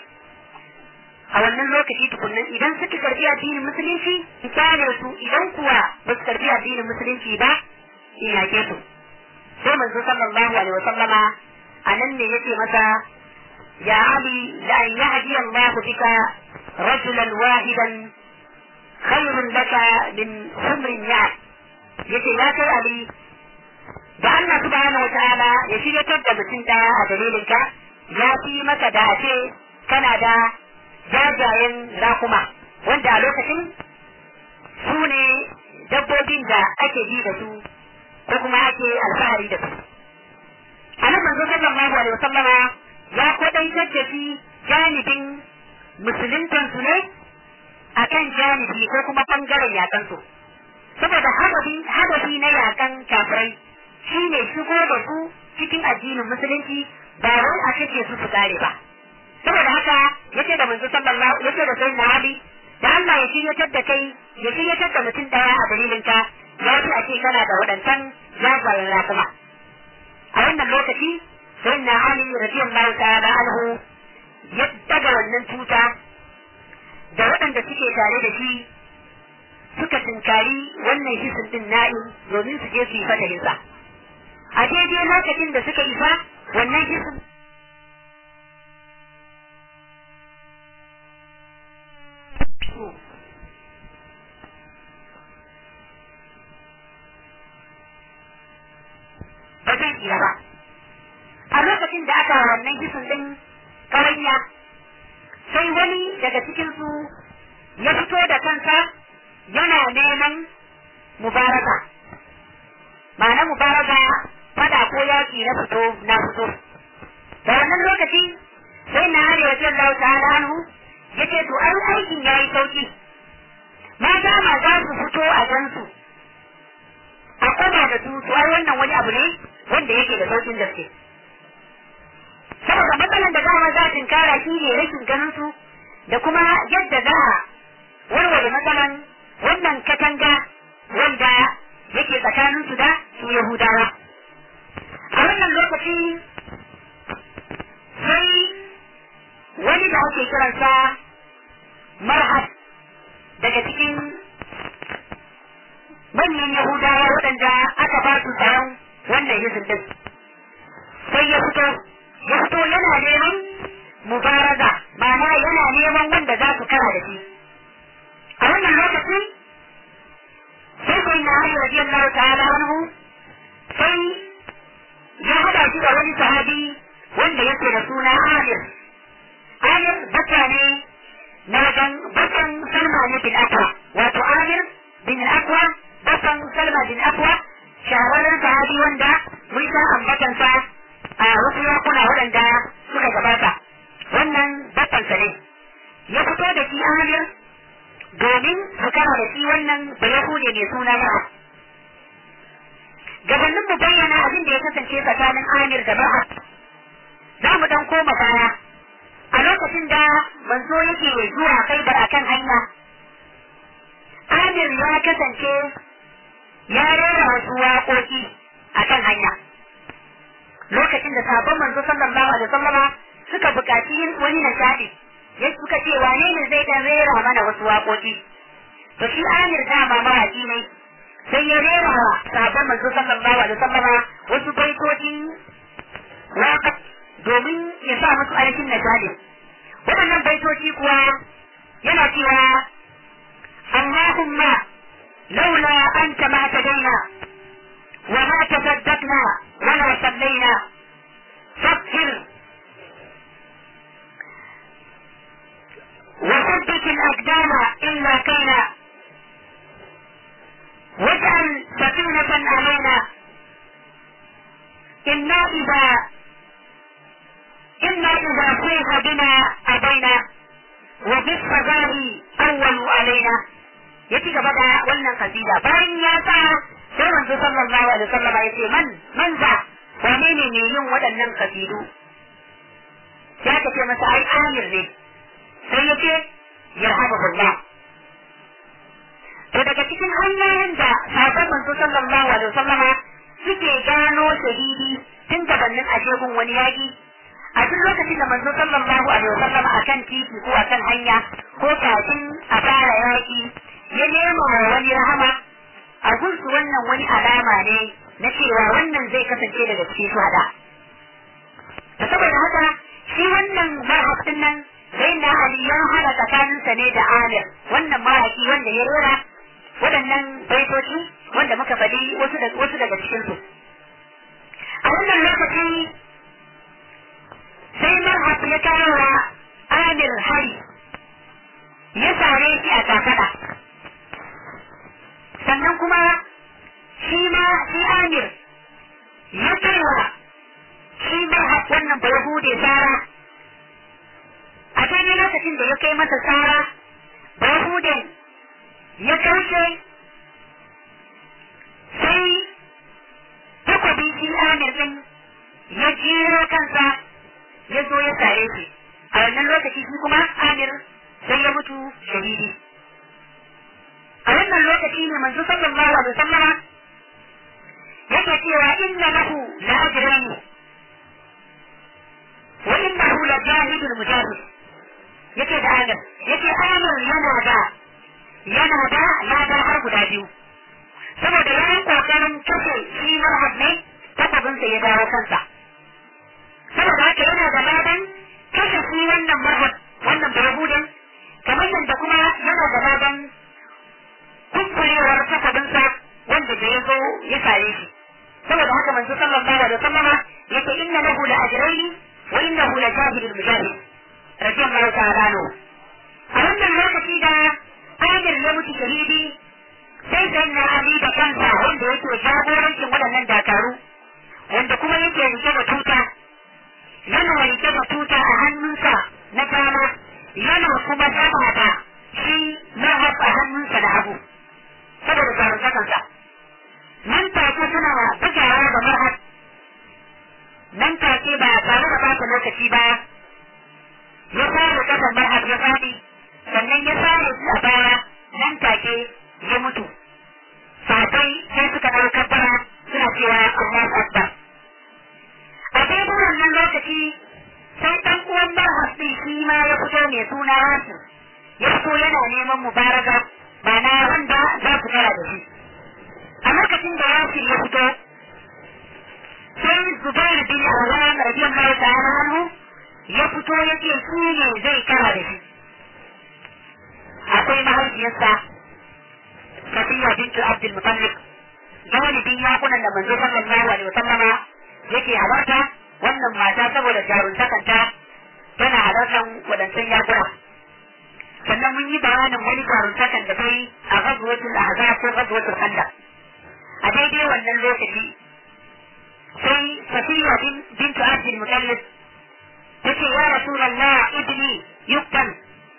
a wannan lokaci tukunnan idan suka karbi addinin musulunci in kyale su idan kuwa ba su karbi addinin musulunci ba in yake su sai manzo sallallahu alaihi wa sallama a nan ne yake masa ya ali la an yahdi Allah bika rajulan wahidan khairun laka min humrin ya'ad yace ya kai Ali da Allah subhanahu wataala ya shiryatar da mutum daya a dalilin ka ya fi maka da ce kana da jajayen rakuma wanda a lokacin su ne dabbobin da ake ji da su ko kuma ake alfahari da su a nan manzo sallallahu alaihi wasallama ya kwadaitar da shi janibin musuluntan su ne akan janibi ko kuma bangaren yakan su saboda hadafi na yakan kafirai shi ne shigo da su cikin addinin musulunci ba wai a kace su su kare ba saboda haka yace da manzo sallallahu yace da sayyidina Ali da Allah ya shiryatar da kai ya shiryatar da mutum daya a dalilin ka ya fi a ce kana da waɗancan jagoran rakuma a wannan lokaci sayyidina Ali radiyallahu ta'ala anhu ya daga wannan tuta da waɗanda suke tare da shi suka tunkari wannan hisin din na'in domin su je su yi fatahinsa a daidai lokacin da suka isa wannan hisin ba zai iya ba a lokacin da aka wannan hisin din kawaiya sai wani daga cikinsu ya fito da kansa yana neman mubaraka ma'ana mubaraka fada ko yaki na fito na fito da wannan lokaci sai na hari wa jallahu ta'ala anhu yace to ai aikin yayi sauki mata ma za su fito a gansu a koma da su to ai wannan wani abu ne wanda yake da saukin gaske saboda matsalan da dama za a tinkara shi ne rashin ganin su da kuma yadda za a warware matsalan wannan katanga wanda yake tsakanin su da su Yahudawa. A wannan lokaci sai wani da ake kiransa marhab daga cikin manyan Yahudawa waɗanda aka ba su tsaron wannan hizin din. Sai ya fito, ya fito yana neman mubaraza, ma'ana yana neman wanda za su kara da shi. a wannan lokacin sai sai na Ali radiyallahu ta'ala anhu sai ya hada shi da wani sahabi wanda yake da suna Amir Amir baka ne na wajen bakan Salma ne bin Akwa wato Amir bin Akwa bakan Salma bin Akwa shahararren sahabi wanda mun san ambatansa a wasu yakuna waɗanda suka gabata wannan bakansa ne ya fito da shi Amir domin su kara da shi wannan da Yahude mai suna Yawa. Gabanin mu bayyana abin da ya kasance tsakanin Amir da Bahar. Za mu dan koma baya. A lokacin da manzo yake zuwa Khaibar akan hanya. Amir ya kasance ya rera wasu waƙoƙi akan hanya. Lokacin da sabon manzo sallallahu alaihi wasallama suka buƙaci yin wani nishaɗi. ya suka ce wane ne zai dan rera mana wasu waƙoƙi to shi Amir dama mawaƙi ne sai ya rera wa sabon manzo sallallahu alaihi wasallam wasu baitoci waƙa domin ya sa musu ainihin nishadi waɗannan baitoci kuwa yana cewa Allahumma laula anta ma tadaina wa ma tasaddaqna wa la sallaina faghfir وثبت الأقدام إلا كينا واجعل سكينة علينا إنا إذا إنا إذا صيح بنا أبينا وبالصباح أول علينا يتي gaba da wannan kasida bayan ya sa sai manzo sallallahu alaihi wasallam ya ce man man za wane ne ne yin waɗannan kasidu sai aka ce masa ai amir ne sai ya ce yarhamuhullah to daga cikin hanyoyin da sabon manzo sallallahu alaihi wasallama suke gano shahidi tun gabanin ajegun wani yaki a duk lokacin da manzo sallallahu alaihi wasallama akan titi ko akan hanya ko kafin a fara yaki ya nema wani rahama a gunsu wannan wani alama ne na cewa wannan zai kasance daga cikin shuhada da saboda haka shi wannan mahaifin nan sai na Ali ya hada tsakaninsa ne da Amir wannan mahaifi wanda ya rera waɗannan baitoci wanda muka faɗi wasu da wasu daga cikin su a wannan lokaci sai Marhab ya kawo wa Amir hari ya sare shi a kafada sannan kuma shi ma shi Amir ya kai wa shi Marhab wannan Bayahude Sara a daidai lokacin da ya kai masa tsara bahuden ya karshe sai takwabi shi amir din ya jero kansa ya zo ya sare shi a wannan lokaci shi kuma amir sai ya mutu shahidi a wannan lokaci ne manzo sallallahu alaihi wasallama yake cewa inna lahu la ajrani wa innahu la jahidul mujahid yake da amir yake amir yana da yana da ladar har guda biyu saboda ya yi kokarin kashe shi marhab ne takwabinsa ya dawo kansa saboda haka yana da ladan kashe shi wannan marhab wannan barahudin kamar yadda kuma yana da ladan kunkurewar takwabinsa wanda da ya zo ya sare shi saboda haka manzo sallallahu alaihi wasallama yace inna lahu la ajraini wa innahu la jahidul mujahid radiyallahu ta'ala anhu a wannan lokaci da Amir ya mutu shahidi sai sai na Ali da kansa wanda yake jagorancin waɗannan dakaru wanda kuma yake rike da tuta yana rike da tuta a hannunsa na dama yana kuma sama da shi mahaf a hannunsa na hagu saboda jarumtakansa nan take suna bugawa da marhab nan take ba tare da bata lokaci ba ya fara kasan marhab ya faɗi sannan ya sare shi a baya nan take ya mutu sabai sai suka ɗau kabbara suna cewa Allahu Akbar a daidai wannan lokaci sai ɗan uwan marhab ɗin shi ma ya fito mai suna Wasu ya fito yana neman mubaraka ba na wanda za su kara da shi a lokacin da Yasir ya fito sai Zubair bin Awwam radiyallahu ta'ala anhu ya fito yake shi ne zai kara da shi akwai mahaifiyarsa Safiya bintu Abdul Muttalib galibin yakunan da manzo sallallahu alaihi wasallama yake halarta wannan mata saboda jaruntakanta tana halartar wadancan yakuna sannan mun yi bayanin wani jaruntakan da kai a ghazwatul ahzab ko ghazwatul khandaq a daidai wannan lokaci sai Safiya bintu Abdul Muttalib tace ya Rasulullah ibni yuktan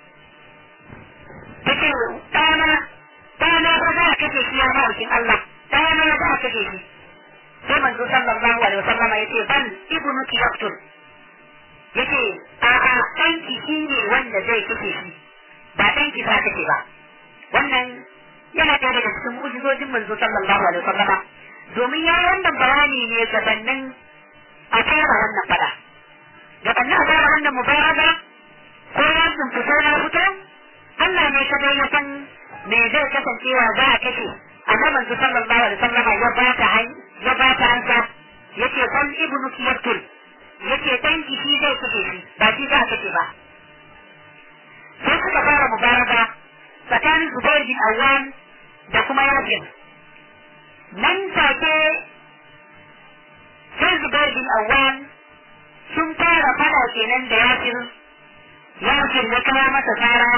take ɗana ɗana ba za a kashe shi ya ma'aikin Allah ɗana za a kashe shi sai manzo sallallahu alaihi wasallama yace bal ibnuki yaqtul yace a a ɗanki shi ne wanda zai kashe shi ba ɗanki za kashe ba wannan yana ɗaya daga cikin mu'jizojin manzo sallallahu alaihi wasallama domin ya yi wannan bayani ne gabanin a fara wannan fada gabanin a fara wannan mubaraka ko ya fito na fito Allah ne kadai ya san me zai kasancewa za a kashe amma manzo sallallahu alaihi wasallam ya ba ta han ya ba ta ansa yace bal ibnu yaqtul yace dan ki shi zai kashe shi ba shi za a kashe ba sai suka fara mubaraka tsakanin Zubair bin Awwam da kuma Yasir nan take sai Zubair bin Awwam sun fara fada kenan da Yasir Yasir ya kawo masa tsara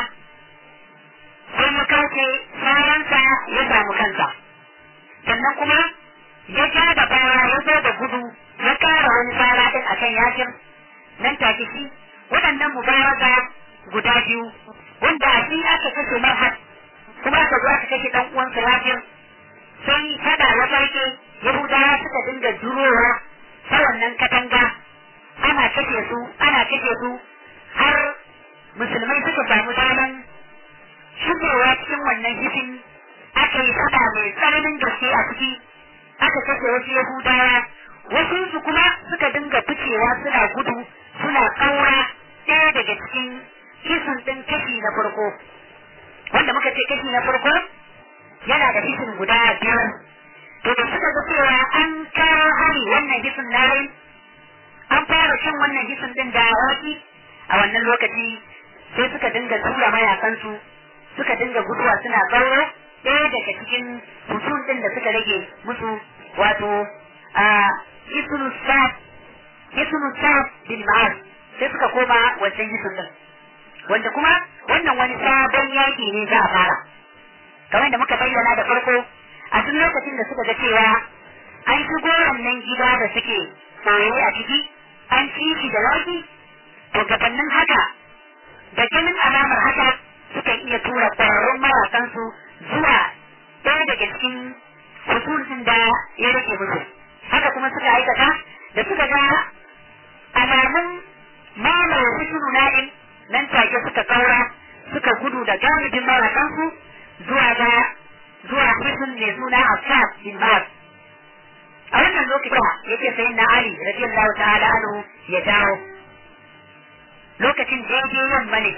sai ya kace saransa ya samu kansa sannan kuma ya ja da baya ya zo da gudu ya kara wani sara din akan yakin nan take shi waɗannan mubaraka guda biyu wanda a shi aka kashe marhad kuma aka zo aka kashe dan uwansa yakin sai fada ya farke yahudawa suka dinga jurowa ta wannan katanga ana kashe su ana kashe su har musulmai suka samu daman shigowa cikin wannan hifin aka yi fada mai tsananin gaske a ciki aka kashe wasu yahudawa wasu su kuma suka dinga ficewa suna gudu suna ƙaura ɗaya daga cikin hisin ɗin kashi na farko wanda muka ce kashi na farko yana da hisin guda biyar to da suka ga cewa an kawo hari wannan hisin na an fara cin wannan hisin ɗin da waki a wannan lokaci sai suka dinga tura mayakansu suka dinga guduwa suna gauro ɗaya daga cikin mutum ɗin da suka rage musu wato a isunu sa'ad isunu sa'ad bin ma'az sai suka koma wancan isun ɗin wanda kuma wannan wani sabon yaki ne za a fara kamar da muka bayyana da farko a duk lokacin da suka ga cewa an shigo wannan gida da suke tsaye a ciki an ci shi da yaki to gabanin haka da ganin alamar haka sukan iya tura ƙwararrun mawakansu zuwa ɗaya daga cikin hususin da ya rage musu haka kuma suka aikata da suka ga alamun mamaye husunu na'in nan take suka kaura suka gudu da galibin mawakansu zuwa ga zuwa husun mai suna Affan bin Ma'az a wannan lokacin yake sayin na Ali radiyallahu ta'ala anhu ya dawo lokacin daidai yamma ne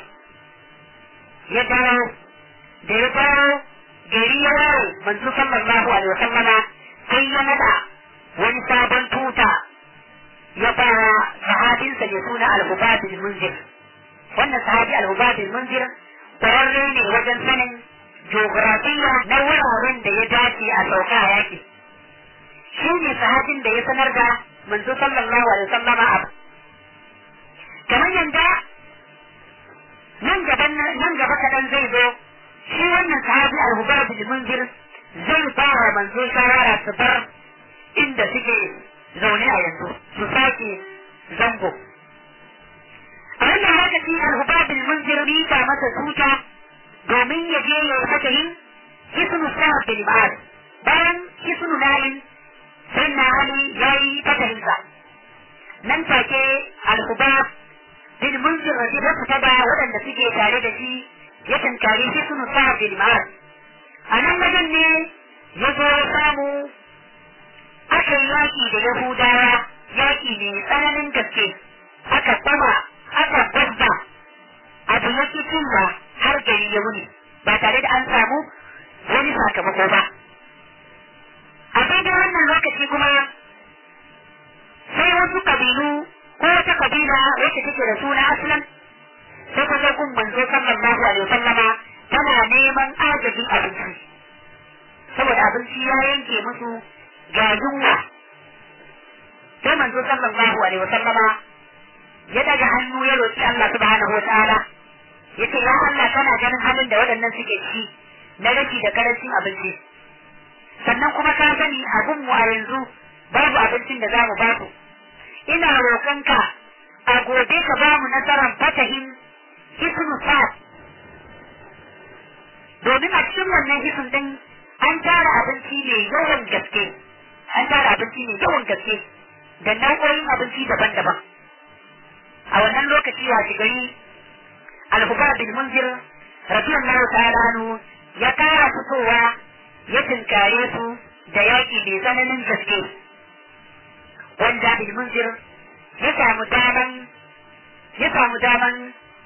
ya dawo da ya dawo gari ya waye manzo sallallahu alaihi wa sallama sai ya nada wani sabon tuta ya ba sahabinsa mai suna al-Hubab munzir wannan sahabi al-Hubab munzir kwararre ne wajen sanin geografiya na wuraren da ya dace a sauka a yaki shi ne sahabin da ya sanar da manzo sallallahu alaihi wa sallama a kamar yanda nan gaban nan gaba kadan zai zo shi wannan sahabi al-Hubab al-Munzir zai ba wa manzo shawara su bar inda suke zaune a yanzu su sake zango a wannan lokaci al-Hubab al-Munzir rika masa tuta domin ya je ya saka yin hisnu sa'ad bin Ma'ad bayan hisnu nayin sai na Ali yayi fatahinsa nan take al-Hubab bin Munzir da fita da waɗanda suke tare da shi ya tankari shi sunu sa bin ma'ad a nan wajen ne ya zo ya samu aka yi yaƙi da yahudawa yaƙi mai tsananin gaske aka kwama aka gwabba abu ya ki cinwa har gari ya wuni ba tare da an samu wani sakamako ba a daidai wannan lokaci kuma sai wasu kabilu ko wata kabila wacce take da suna aslan sai ta kun manzo sallallahu alaihi wasallama tana neman agajin abinci saboda abinci ya yanke musu ga yunwa sai manzo sallallahu alaihi wasallama ya daga hannu ya roki Allah subhanahu wataala yace ya Allah kana ganin halin da waɗannan suke ci na rashi da karancin abinci sannan kuma ka sani abin mu a yanzu babu abincin da zamu babu ina roƙonka a gobe ka ba mu nasarar fatahin hisnu sa'ad domin a cikin wannan hisun din an tara abinci mai yawan gaske an tara abinci mai yawan gaske da nau'o'in abinci daban-daban a wannan lokaci wa gari al-hubar bin munzir radiyallahu ta'ala anhu ya kara fitowa ya tinkare su da yaƙi mai tsananin gaske wanda bin munzir ya samu daman ya samu daman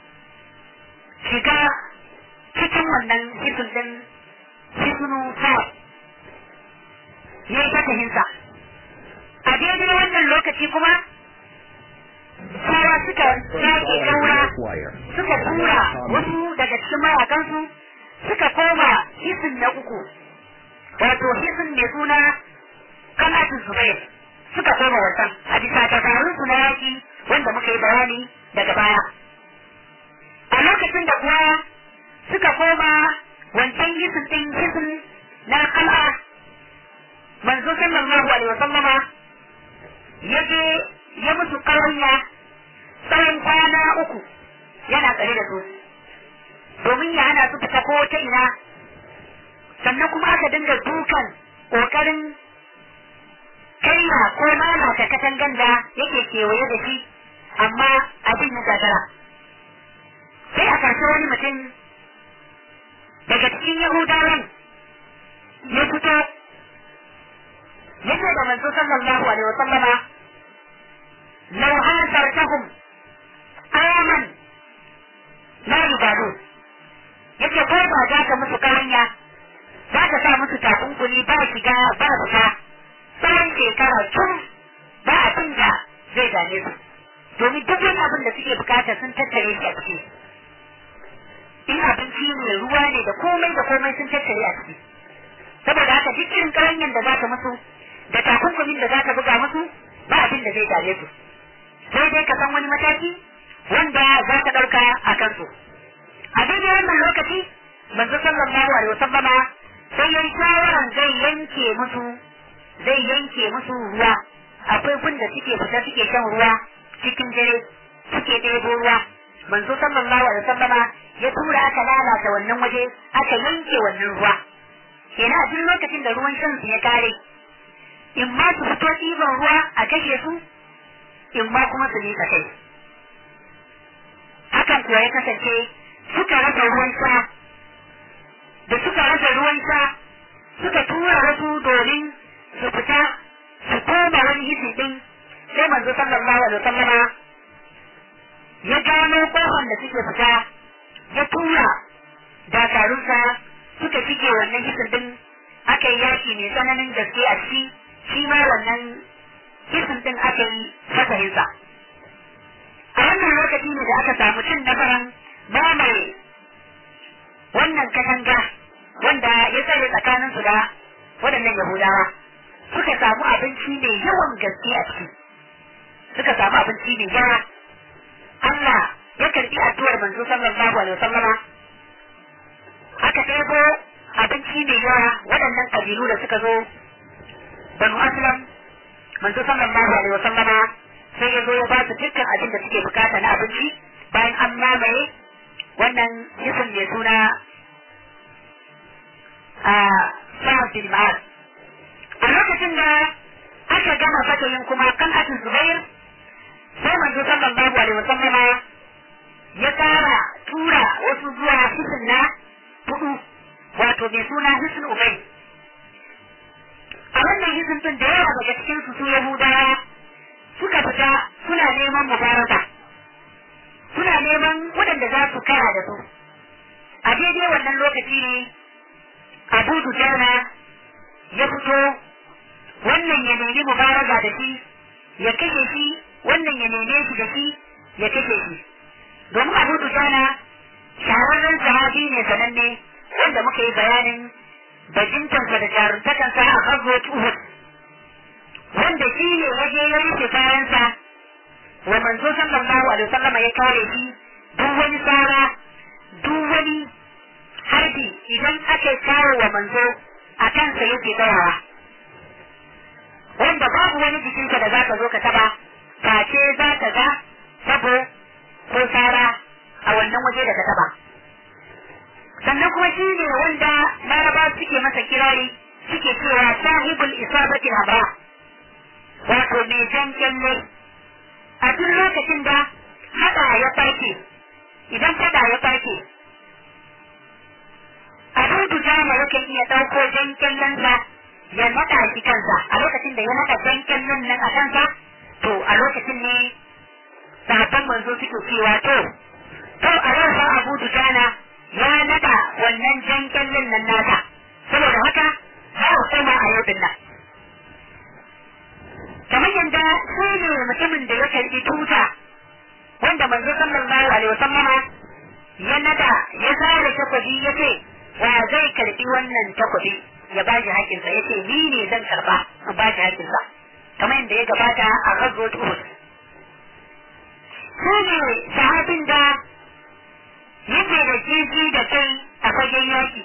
shiga cikin wannan hisun din hisunu sa ya yi fatahinsa a daidai wannan lokaci kuma sawa suka yake kaura suka tura wasu daga cikin mawakansu suka koma hisun na uku wato hisun mai suna kanatun zubair suka koma wasan a bisa dabarun su na yaki wanda muka yi bayani daga baya a lokacin da kuwa suka koma wancan hisin din hisin na kal'a manzo sallallahu alaihi wasallama ya je ya musu kawanya tsawon kwana uku yana tsare da su domin ya hana su fita ko ta ina sannan kuma aka dinga dukan kokarin kaina ko lalata katangan da yake kewaye da shi amma abin ya gagara sai a karshe wani mutum daga cikin yahudawan ya fito ya ce da manzo sallallahu alaihi wa sallama law hasartahum aman la yubadu yace ko ba za ka musu kawanya za ka sa musu takunkuli ba shiga ba fita tsawon shekara tun ba abin da zai dame su domin duk wani abin da suke bukata sun tattare shi a ciki in abinci ne ruwa ne da komai da komai sun tattare a ciki saboda haka duk irin karanyan da za ka musu da takunkumin da za ka buga musu ba abin da zai dame su sai dai ka san wani mataki wanda za ka ɗauka a kansu a daidai wannan lokaci manzo sallallahu alaihi wasallama sai yayi shawaran zai yanke musu zai yanke musu ruwa akwai gun da suke fita suke shan ruwa cikin dare suke ɗebo ruwa manzo sallallahu alaihi wasallama ya tura aka lalata wannan waje aka yanke wannan ruwa kenan a duk lokacin da ruwan shan su ya kare in ma su fito ɗiban ruwa a kashe su in ma kuma su miƙa kai hakan kuwa ya kasance suka rasa ruwan sha da suka rasa ruwan sha suka tura wasu domin su fita su koma wani hisi din sai manzo sallallahu alaihi wasallama ya gano kofar da suke fita ya tura dakarunsa suka shige wannan hisin din aka yi yaki mai tsananin gaske a ciki shi ma wannan hisin din aka yi fasahinsa a wannan lokaci ne da aka samu cin nasarar mamaye wannan katanga wanda ya tsare tsakaninsu da waɗannan yahudawa suka samu abinci mai yawan gaske a ciki suka samu abinci mai yawa Allah ya karbi addu'ar manzo sallallahu alaihi wasallama aka ɗebo abinci mai yawa waɗannan ƙabilu da suka zo banu aslam manzo sallallahu alaihi wasallama sai ya zo ya ba su dukkan abin da suke bukata na abinci bayan an mamaye wannan jisun mai suna a sa'ad bin ma'ad a lokacin da aka gama fatayin kuma kan atin zubair sai manzo sallallahu alaihi wasallama ya kara tura wasu zuwa hisin na hudu wato mai suna hisin ubai a wannan hisin din da yawa daga cikin su su yahudawa suka fita suna neman mubaraka suna neman waɗanda za su kara da su a daidai wannan lokaci ne abu dujana ya fito wannan ya nemi mubaraka da shi ya kashe shi wannan ya neme shi da shi ya kashe shi domin abu dujana shahararren sahabi ne sananne wanda muka yi bayanin bajintansa da jaruntakansa a hazot uhud wanda shi ne ya je ya rufe kayansa wa manzo sallallahu alaihi wasallam ya kare shi duk wani tsara duk wani harbi idan aka kawo wa manzo a kansa yake tsayawa wanda babu wani jikinsa da za ka zo ka taba face za ka ga sabo ko tsara a wannan waje da ka taba sannan kuma shi ne wanda laraba suke masa kirari suke cewa sahibul isabatil hamra wato mai jan kyalle a duk lokacin da hada ya farke idan fada ya farke abu dujama yakan iya ɗauko jan kyallensa ya naɗa shi kansa a lokacin da ya naɗa jan kyallen nan a kansa to a lokacin ne sahabban manzo suke cewa to to a yau fa abu dujana ya naɗa wannan jan kyallen nan nasa saboda haka za a koma a yau din nan kamar yadda shi ne mutumin da ya karbi tuta wanda manzo sallallahu alaihi wasallama ya nada ya zare takobi ya ce wa zai karbi wannan takobi ya ba shi hakinsa ya ce ni ne zan karba in ba shi hakinsa kamar yadda ya gabata a ghazwat uhud shi ne sahabin da yake da jiji da kai a fagen yaki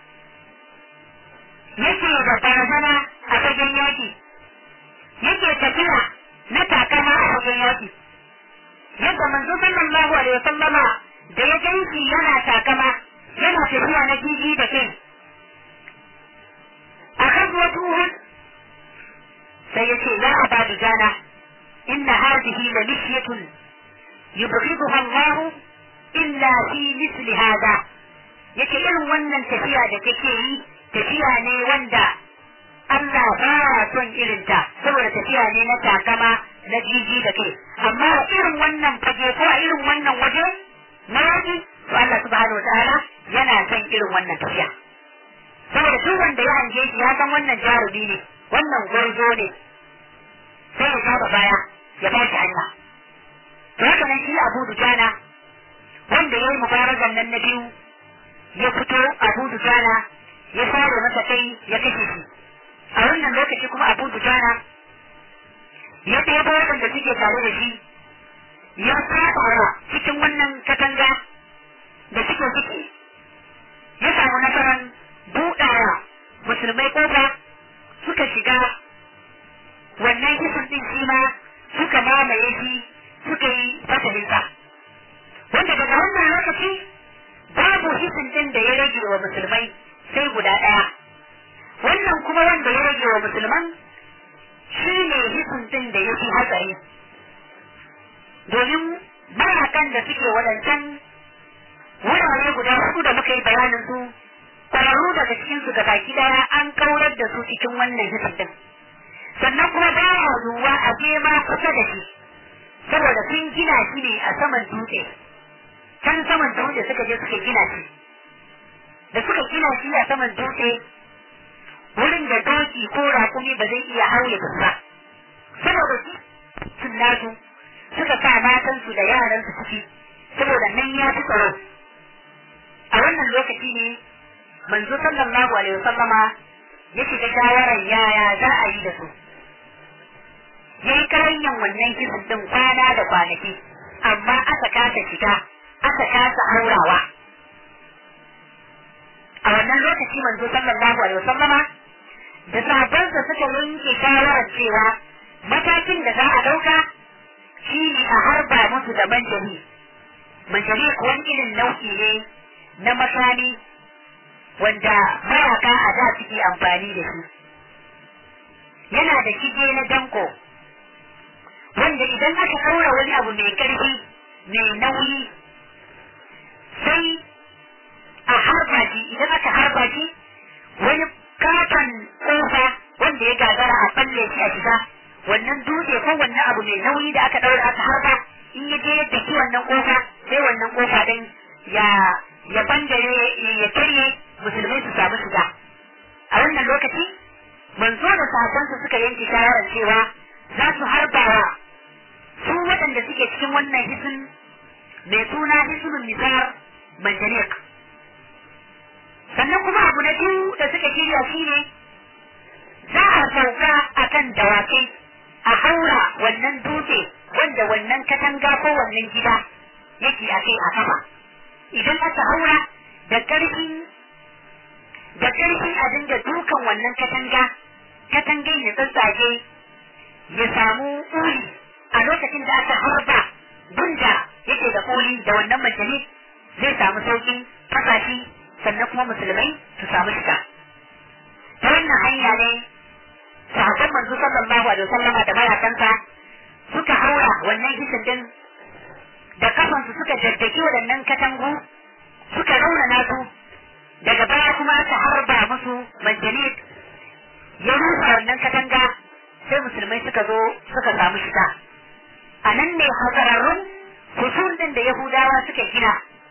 yake da barazana a fagen yaki yake tafiya na takama a wajen yaki yadda manzo sallallahu alaihi wasallama da ya ganshi yana takama yana tafiya na jiji da kai a kan wata uhud sai ya ce ya abadu jana inna hadhihi la mishyatun yubghiduha Allah illa fi misli hada yake irin wannan tafiya da kake yi tafiya ne wanda Allah ba ya son irinta saboda tafiya ne na takama na jiji da kai amma a irin wannan fage ko a irin wannan waje na yaji to Allah subhanahu wataala yana son irin wannan tafiya saboda duk wanda ya hange shi ya san wannan jarumi ne wannan gwarzo ne sai ya saba baya ya ba shi hanya to haka nan shi Abu Dujana wanda ya yi mubarazan nan na biyu ya fito Abu Dujana ya fara masa kai ya kashe shi a wannan lokaci kuma abu dujana ya ɗebo waɗanda suke tare da shi ya fara cikin wannan katanga da suke ciki ya samu nasarar buɗawa musulmai ƙofa suka shiga wannan kisan ɗin shi ma suka mamaye shi suka yi fasalinsa wanda daga wannan lokaci babu hisin ɗin da ya rage wa musulmai sai guda ɗaya wannan kuma wanda ya rage wa musulman shi ne hisin da ya fi hatsari domin mayakan da suke waɗancan wurare guda hudu da muka yi bayanin su ƙwararru daga cikin su baki daya an kaurar da su cikin wannan hisin din sannan kuma ba ya zuwa a je ma kusa da shi saboda sun gina shi ne a saman dutse can saman dutse suka je suka gina shi da suka gina shi a saman dutse wurin da doki ko rakumi ba zai iya haure ba ba saboda shi sun nasu suka sa matansu da yaransu ciki saboda nan ya fi tsaro a wannan lokaci ne manzo sallallahu alaihi wasallama ya shiga shawarar yaya za a yi da su ya yi karanyan wannan kisan din kwana da kwanaki amma aka kasa shiga aka kasa haurawa a wannan lokaci manzo sallallahu alaihi wasallama da sahabbansa suka yanke shawarar cewa matakin da za a dauka shi ne a harba musu da manjani manjani kuwa irin nau'i ne na makami wanda mayaka a da suke amfani da shi yana da shige na danko wanda idan aka ɗaura wani abu mai ƙarfi mai nauyi sai a harba shi idan aka harba shi wani katon ƙofa wanda ya gagara a balle shi a shiga wannan dutse ko wannan abu mai nauyi da aka ɗaura aka harba in ya je yadda shi wannan ƙofa sai wannan ƙofa ɗin ya ya bangare ya karye musulmai su samu shiga a wannan lokaci manzo da sahabbansa suka yanke shawarar cewa za su harbawa su waɗanda suke cikin wannan hisin mai suna hisunun nisar manjanik sannan kuma abu na biyu da suka shirya shi ne za a sauka a kan dawakai a haura wannan dutse wanda wannan katanga ko wannan gida yake a kai a sama idan aka haura da ƙarfi da ƙarfi a dinga dukan wannan katanga katangan ya tsatsage ya samu uli a lokacin da aka harba gunda yake da koli da wannan majalis zai samu saukin kasashe sannan kuma musulmai su samu shiga ta wannan hanya ne sahabban manzo sallallahu alaihi wasallama da mayakansa suka haura wannan hisin din da kafansu suka jaddaki waɗannan katangu suka raunana su daga baya kuma aka harba musu manjanik ya rusa wannan katanga sai musulmai suka zo suka samu shiga a nan ne hasararrun husul din da yahudawa suka gina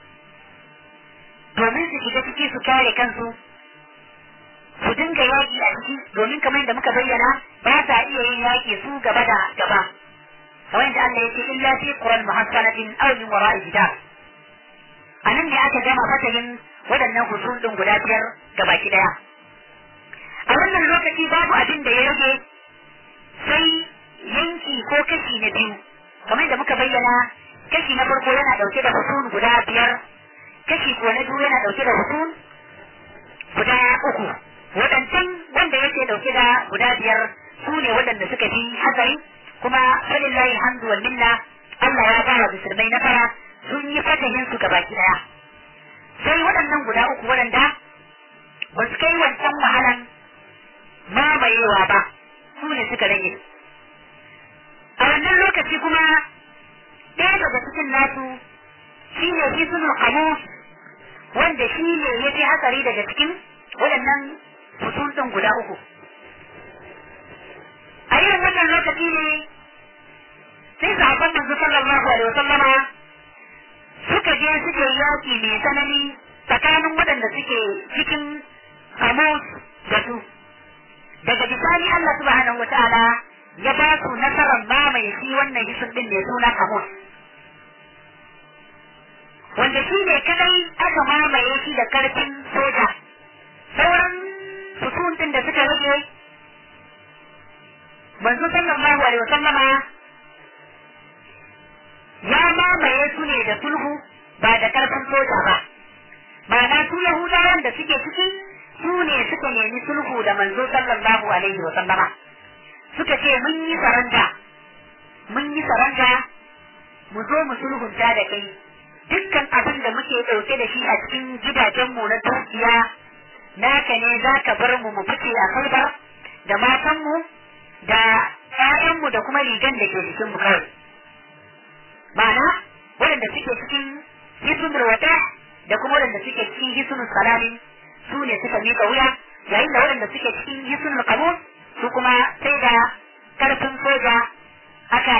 domin su shiga ciki su kare kansu su dinga yaƙi a ciki domin kamar yadda muka bayyana ba sa iya yin yaƙi su gaba da gaba kamar yadda Allah ya ce illa fi quran muhassanatin aw min wara'i hijab a nan ne aka gama fatahin waɗannan husul din guda biyar gabaki daya a wannan lokaci babu abin da ya rage sai yanki ko kashi na biyu kamar da muka bayyana kashi na farko yana dauke da hutun guda biyar kashi ko na biyu yana dauke da hutun guda uku waɗancan wanda yake dauke da guda biyar su ne waɗanda suka fi hatsari kuma falillahi alhamdu wal minna Allah ya fara musulmai na fara sun yi fatahin su gabaki daya sai waɗannan guda uku waɗanda ba su kai wancan wahalan mamayewa ba su ne suka rage a wannan lokaci kuma ɗaya daga cikin nasu shi ne hisunul qamus wanda shi ne ya fi hatsari daga cikin waɗannan fusul ɗin guda uku a irin wannan lokaci ne sai sahabban manzo sallallahu alaihi wasallama suka je suke yaƙi mai tsanani tsakanin waɗanda suke cikin qamus da su daga bisani Allah subhanahu wataala ya ba su nasarar mamaye shi wannan hisin din mai suna Hamus wanda shi ne kadai aka mamaye shi da karfin soja sauran fusun din da suka rage manzo sallallahu alaihi wasallama ya mamaye su ne da sulhu ba da karfin soja ba ma'ana su yahudawan da suke ciki su ne suka nemi sulhu da manzo sallallahu alaihi wa sallama suka ce mun yi saranda mun yi saranda mu zo mu sulhunta da kai dukkan abin da muke ɗauke da shi a cikin gidajenmu na dukiya naka ne za ka bar mu mu fice a kai da matanmu da ƴaƴanmu da kuma rigan da ke cikin mu kawai ma'ana waɗanda suke cikin hisunul wata da kuma waɗanda suke cikin hisunul salamin su ne suka miƙa wuya yayin da waɗanda suke cikin hisunul qamus su kuma sai da karfin soja aka yake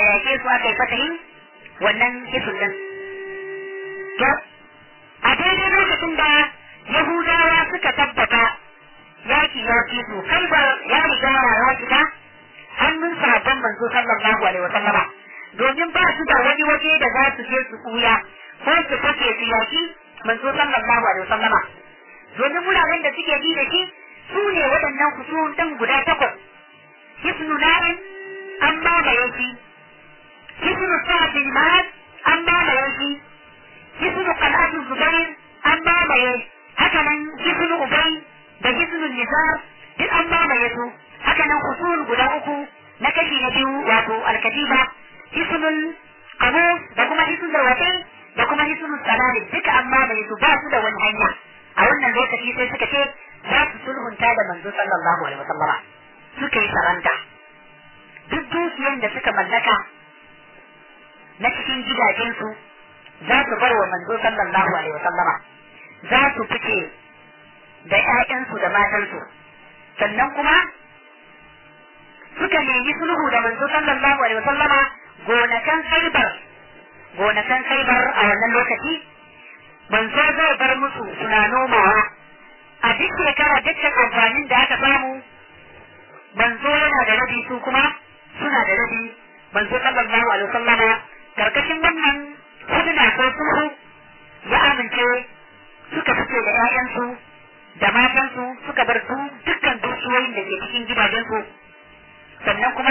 su aka yi fatahin wannan hisul din to a daidai lokacin da yahudawa suka tabbata yaki ya ci su kai ba ya riga ya shiga hannun sahabban manzo sallallahu alaihi wa sallama domin ba su da wani waje da za su je su kuya ko su fake su yaki manzo sallallahu alaihi wa sallama domin wuraren da suke bi da shi su ne waɗannan kusurun ɗin guda takwas hisnu na'in an mamaye shi hisnu sa'ad bin ma'ad an mamaye shi hisnu qal'atu zubair an mamaye haka nan hisnu ubay da hisnu nizar duk an mamaye su haka nan kusurun guda uku na kashi na biyu wato alkatiba hisnul qamus da kuma hisnul watai da kuma hisnul salali duka an mamaye su ba su da wani hanya a wannan lokaci sai suka ce za su sulhunta da manzo sallallahu alaihi wasallama suka yi saranta duk dukiyan da suka mallaka na cikin gidajensu za su bar wa manzo sallallahu alaihi wasallama za su fice da ƴaƴansu da matansu sannan kuma suka nemi sulhu da manzo sallallahu alaihi wasallama gonakan saibar gonakan saibar a wannan lokaci manzo zai bar musu suna nomawa a duk shekara dukkan amfanin da aka samu manzo yana da rabi su kuma suna da rabi manzo sallallahu alaihi wasallama karkashin wannan huduna ko sulhu ya amince suka fice da 'ya'yansu da matansu suka bar su dukkan dukiyoyin da ke cikin gidajensu sannan kuma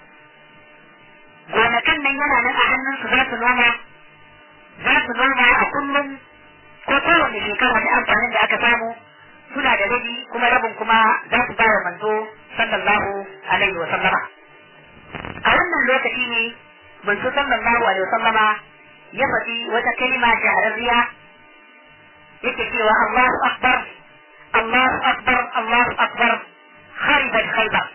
gonakan nan yana nan a hannunsu za su noma za su noma a kullum ko kowane shekara da amfanin da aka samu suna da rabi kuma rabin kuma za su bawa manzo sallallahu alaihi wa sallama a wannan lokaci ne manzo sallallahu alaihi wa sallama ya faɗi wata kalima shahararriya yake cewa Allahu akbar Allahu akbar Allahu akbar kharibat khaybar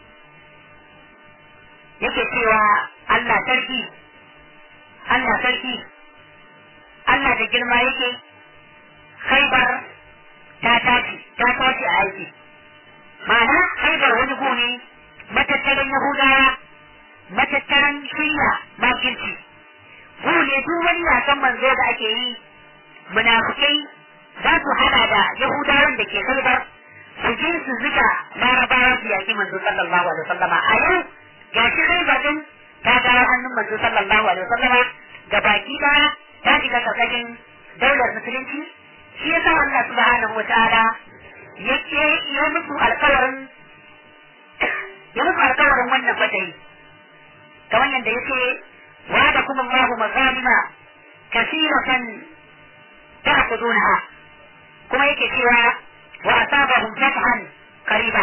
yake cewa Allah sarki Allah sarki Allah da girma yake khaybar ta tashi ta tashi a aiki ma'ana khaybar wani gune matattaran yahudawa matattaran shirya makirci gune duk wani yasan manzo da ake yi munafukai za su hada da yahudawan da ke khaybar su je su zuga larabawa su yaki manzo sallallahu alaihi wasallama a yau ga shi khaybar din ta dawo hannun manzo sallallahu alaihi wasallama ga baki daya ta shiga karkashin daular musulunci shi yasa Allah subhanahu wa ta'ala yake ya musu alƙawarin ya musu alƙawarin wannan fatayi kamar yadda yake wa'ada kuma Allahu mazalima kasiratan ta'khudunha kuma yake cewa wa asabahum fathan qariba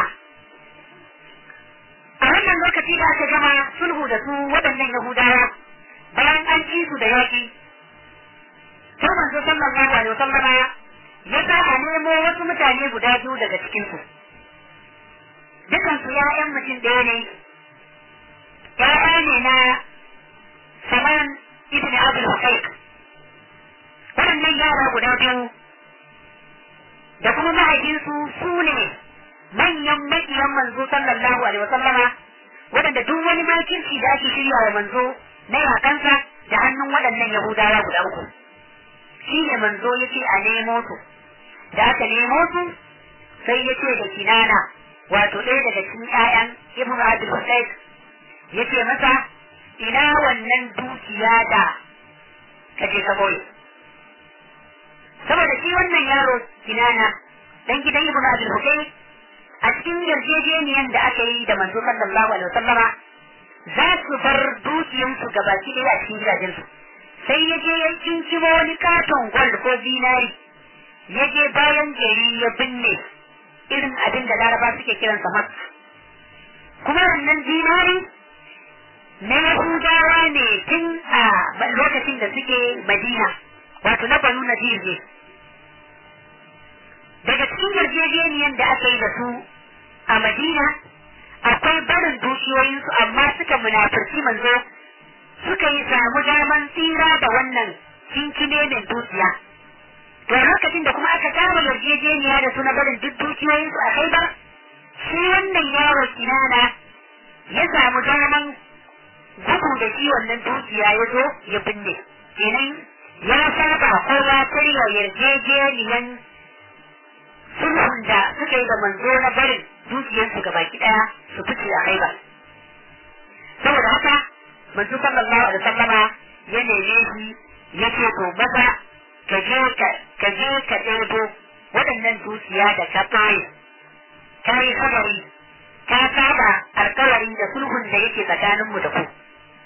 a wannan lokaci da aka gama sulhu da su waɗannan Yahudawa bayan an ci su da yaƙi sai manzo sallallahu alaihi wasallama ya sa a nemo wasu mutane guda biyu daga cikin su dukan su ya'yan mutum ɗaya ne ya'ya ne na Saman ibn Abdul Husayk waɗannan yara guda biyu da kuma mahaifinsu su ne manyan makiyan manzo sallallahu alaihi wasallama waɗanda duk wani makirci da ake shirya wa manzo na yakansa da hannun waɗannan Yahudawa guda uku. shi ne manzo ya ce a nemo su da aka nemo su sai ya ce da kinana wato ɗaya daga cikin ƴaƴan ibn abdul husayn ya ce masa ina wannan dukiya da ka je ka boye saboda shi wannan yaro kinana dan gidan ibn abdul husayn a cikin yarjejeniyan da aka yi da manzo sallallahu alaihi wasallama za su bar dukiyansu gabaki ɗaya a cikin gidajensu sai ya je ya kinkimo wani katon gwal ko zinari ya je bayan gari ya binne irin abin da laraba suke kiransa mat kuma wannan zinari na yahudawa ne tun a lokacin da suke madina wato na banu nadir ne daga cikin yarjejeniyan da aka yi da su a madina akwai barin dukiyoyinsu amma suka munafurci manzo suka yi samu daman tsira da wannan kinkime mai dukiya. To lokacin da kuma aka kama yarjejeniya da suna barin duk dukiyoyinsu a kai ba, shi wannan yaro kinana ya samu daman gudu da shi wannan dukiya ya zo ya binne kenan ya saba ko ya karya yarjejeniyan sulhun da suka yi da manzo na barin dukiyarsu ga baki daya su fice a haiba saboda haka manzo sallallahu alaihi wasallama ya neme shi ya ce to maza ka je ka je ka ɗebo waɗannan dukiya da ka ɓoye ka yi kabari ka saba alkawari da sulhun da yake tsakaninmu da ku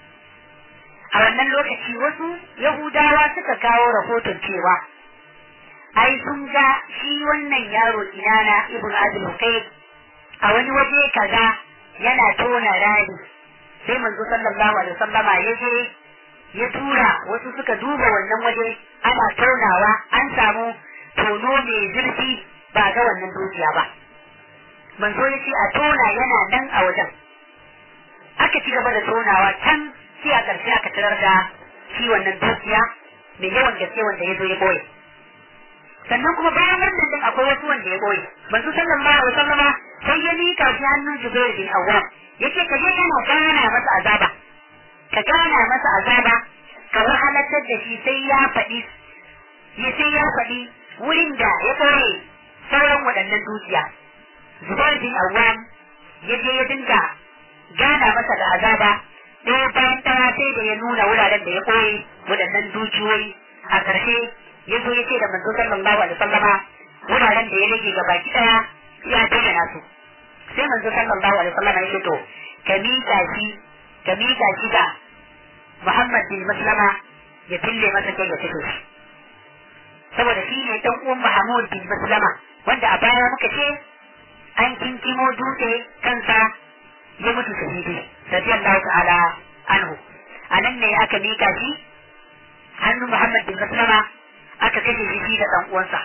a wannan lokaci wasu yahudawa suka kawo rahoton cewa ai sun ga shi wannan yaro kinana ibn abdul qayyim a wani waje kaza yana tona rani sai manzo sallallahu alaihi wasallama ya je ya tura wasu suka duba wannan waje ana tonawa an samu tono mai zurfi ba ga wannan dukiya ba manzo ya ce a tona yana nan a wajen aka ci gaba da tonawa can sai a ƙarshe aka tarar da shi wannan dukiya mai yawan gaske wanda ya zo ya boye sannan kuma bayan wannan din akwai wasu wanda ya boye manzo sallallahu alaihi wasallama sai ya mika shi hannun Jubair bin Awwam yace ka je kana gana masa azaba ka gana masa azaba ka wahalatar da shi sai ya faɗi ya sai ya faɗi wurin da ya ɓoye sauran waɗannan dukiya Zubair bin Awwam ya je ya dinga gana masa da azaba ɗaya bayan ɗaya sai da ya nuna wuraren da ya ɓoye waɗannan dukiyoyi a ƙarshe ya zo ya ce da manzo sallallahu alaihi wasallama wuraren da ya rage gaba ki ɗaya ya bayyana su sai manzo sallallahu alaihi wasallama ya ce to ka miƙa shi ka miƙa shi ga Muhammad bin Maslama ya fille masa kai ya fito shi saboda shi ne dan uwan Mahmud bin Maslama wanda a baya muka ce an kinkimo dutse kansa ya mutu shahidi radiyallahu ta'ala anhu anan ne aka mika shi hannu Muhammad bin Maslama aka kashe shi shi da dan uwansa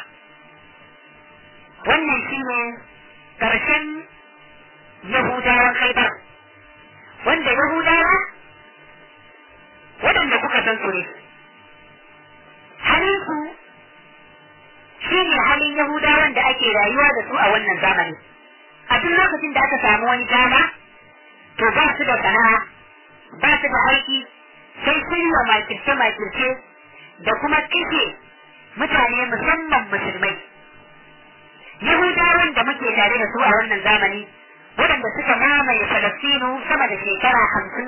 wannan shi ne karshen Yahudawan Khaibar wanda Yahudawa waɗanda kuka san su ne halin su shi ne halin Yahudawan da ake rayuwa da su a wannan zamani a duk lokacin da aka samu wani dama to ba su da sana'a ba su da aiki sai sun wa makirce makirce da kuma kashe mutane musamman musulmai Yahudawan da muke tare da su a wannan zamani waɗanda suka mamaye Falastinu sama da shekara hamsin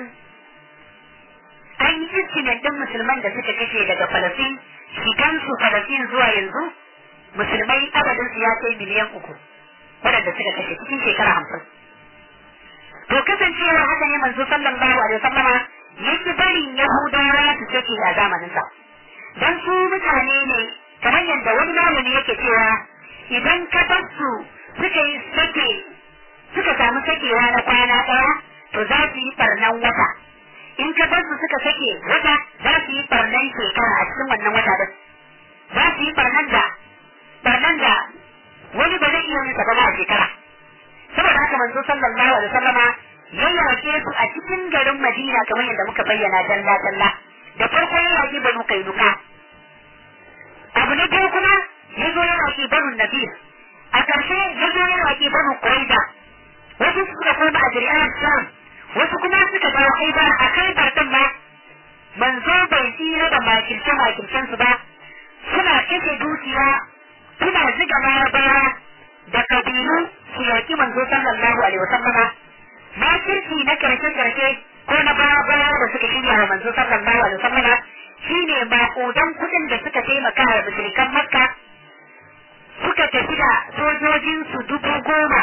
an yi istimin ɗin musulman da suka kashe daga Falastin shigansu Falastin zuwa yanzu musulmai adadin su ya kai miliyan uku waɗanda suka kashe cikin shekara hamsin. To kasancewa haka ne manzo sallallahu alaihi wasallama yake barin Yahudawa su sake a zamaninsa. Dan su mutane ne kamar yadda wani malami yake cewa idan ka bar su suka yi sake suka samu sakewa na kwana ɗaya to za su yi barnan wata. In ka bar su suka sake wata za su yi barnan shekara a cikin wannan wata din. Za su yi barnan da barnan da wani ba zai iya yin ba a shekara saboda haka manzo sallallahu alaihi wasallama ya yake su a cikin garin Madina kamar yadda muka bayyana dalla dalla da farko ya yaki banu kainuka abu na biyu kuma ya zo ya yaki banu nabir a ƙarshe ya zo ya yaki banu quraiza wasu suka koma a jiri'an sham wasu kuma suka dawo haibar a haibar din ma manzo bai tsira da makirce makircen su ba suna kashe dukiya suna ziga larabawa da kabilu su yaki manzo sallallahu alaihi wasallama makirci na karshe karshe ko na baya baya da suka shirya wa manzo sallallahu alaihi wasallama shine maƙudan kuɗin da suka taimaka wa mushrikan makka suka tafi da sojojin su dubu goma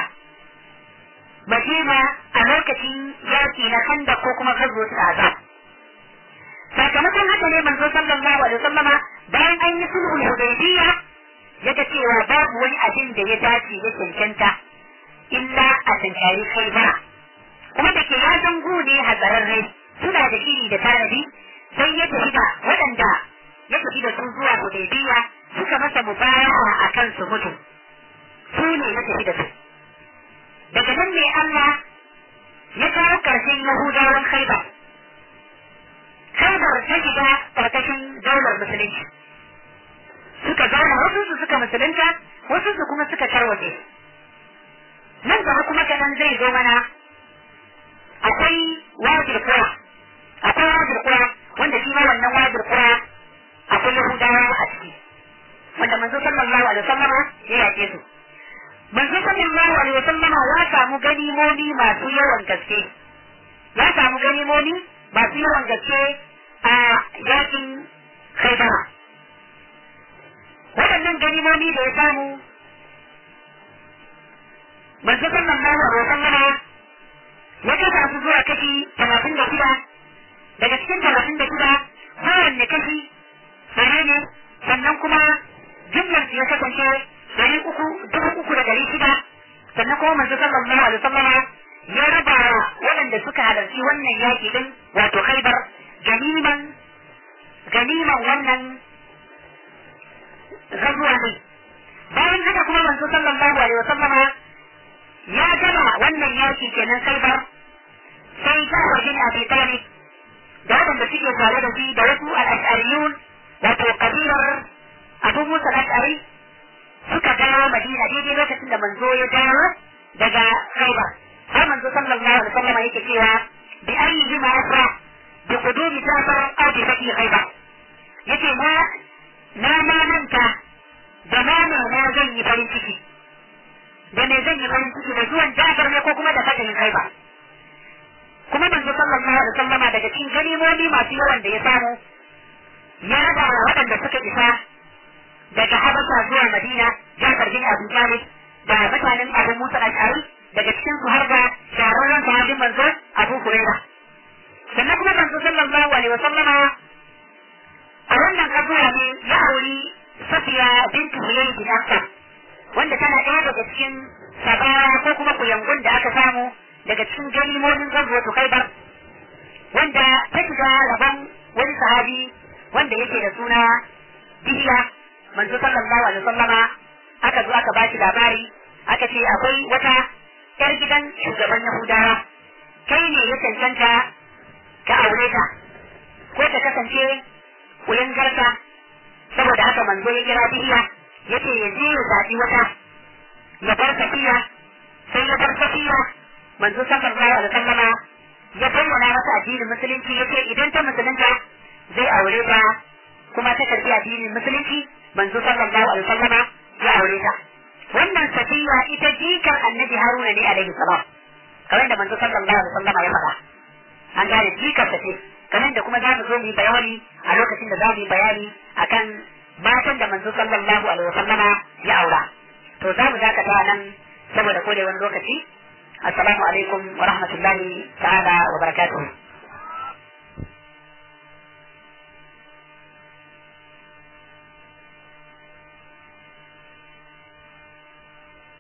madina a lokacin yaki na handa ko kuma gazo tsada sakamakon haka ne manzo sallallahu alaihi wasallama bayan an yi sulhul hudaybiyya yaga cewa babu wani abin da ya dace ya cancanta illa a tankari kai ba kuma da ke ya zango ne hazararre suna da shiri da tanadi sai ya tafi da waɗanda ya tafi da su zuwa hudaybiya suka masa mubaya'a a kan su mutu su ne ya tafi da su daga nan ne Allah ya kawo ƙarshen Yahudawan Khaibar Khaibar ta shiga ƙarƙashin daular musulunci suka zauna wasu su suka musulunta wasu su kuma suka tarwaje nan gaba kuma kanan zai zo mana akwai wajir kura akwai sallama ya samu ganimomi masu yawan gaske ya samu ganimomi masu yawan gaske a yakin Khaibara waɗannan ganimomi da ya samu manzo sallallahu alaihi wasallama ya kasa su zuwa kashi talatin da shida daga cikin talatin da shida kowanne kashi ɗari ne sannan kuma jumlar ya kasance ɗari uku dubu uku da ɗari shida sannan kuma manzo sallallahu alaihi wasallama ya raba wa waɗanda suka halarci wannan yaƙi din wato khaibar ganiman ganiman wannan gazuwa ne bayan haka kuma manzo sallallahu alaihi wasallama ya gama wannan yaƙi kenan khaibar sai Jafar bin Abi Talib da waɗanda suke tare da shi da wasu al-Ash'ariyun wato kabilar Abu Musa al-Ash'ari suka dawo Madina daidai lokacin da manzo ya dawo daga Khaibar har manzo sallallahu alaihi wasallam yake cewa bi ayyi ma asra bi qudumi Jafar aw bi fati Khaibar yace na na ma manta da nama na zan yi farin ciki da me zan yi farin ciki da zuwan Jafar ne ko kuma da fatahin Khaibar kuma manzo sallallahu alaihi wasallama daga cikin ganimomi masu yawan da ya samu ya raba wa waɗanda suka isa daga Habasha zuwa Madina Jafar bin Abu Talib da mutanen Abu Musa al-Ash'ari daga cikin su har da shahararren sahabin manzo Abu Hurairah sannan kuma manzo sallallahu alaihi wasallama a wannan kazuwa ne ya auri Safiya bintu Huyay bin Akhtar wanda tana ɗaya daga cikin sabara ko kuma kuyangun da aka samu daga cikin ganimomin gazuwatu khaibar wanda ta shiga rabon wani sahabi wanda yake da suna dihiya manzo sallallahu alaihi wasallama aka zo aka bashi labari aka ce akwai wata yar gidan shugaban yahudawa kai ne ya cancanta ka aure ta ko ta kasance kuyangarta saboda haka manzo ya kira dihiya yace ya je ya zaɓi wata ya bar safiya sai ya bar safiya manzo sallallahu alaihi wasallama ya bayyana masa addinin musulunci yace idan ta musulunta zai aure ta kuma ta karbi addinin musulunci manzo sallallahu alaihi wasallama ya aure ta wannan safiya ita jikar annabi haruna ne alaihi salam kamar da manzo sallallahu alaihi wasallama ya faɗa an gane jikar ta ce kamar da kuma za mu zo mu yi bayani a lokacin da za mu yi bayani akan matan da manzo sallallahu alaihi wasallama ya aura to za mu dakata nan saboda kodai wani lokaci السلام عليكم ورحمة الله تعالى وبركاته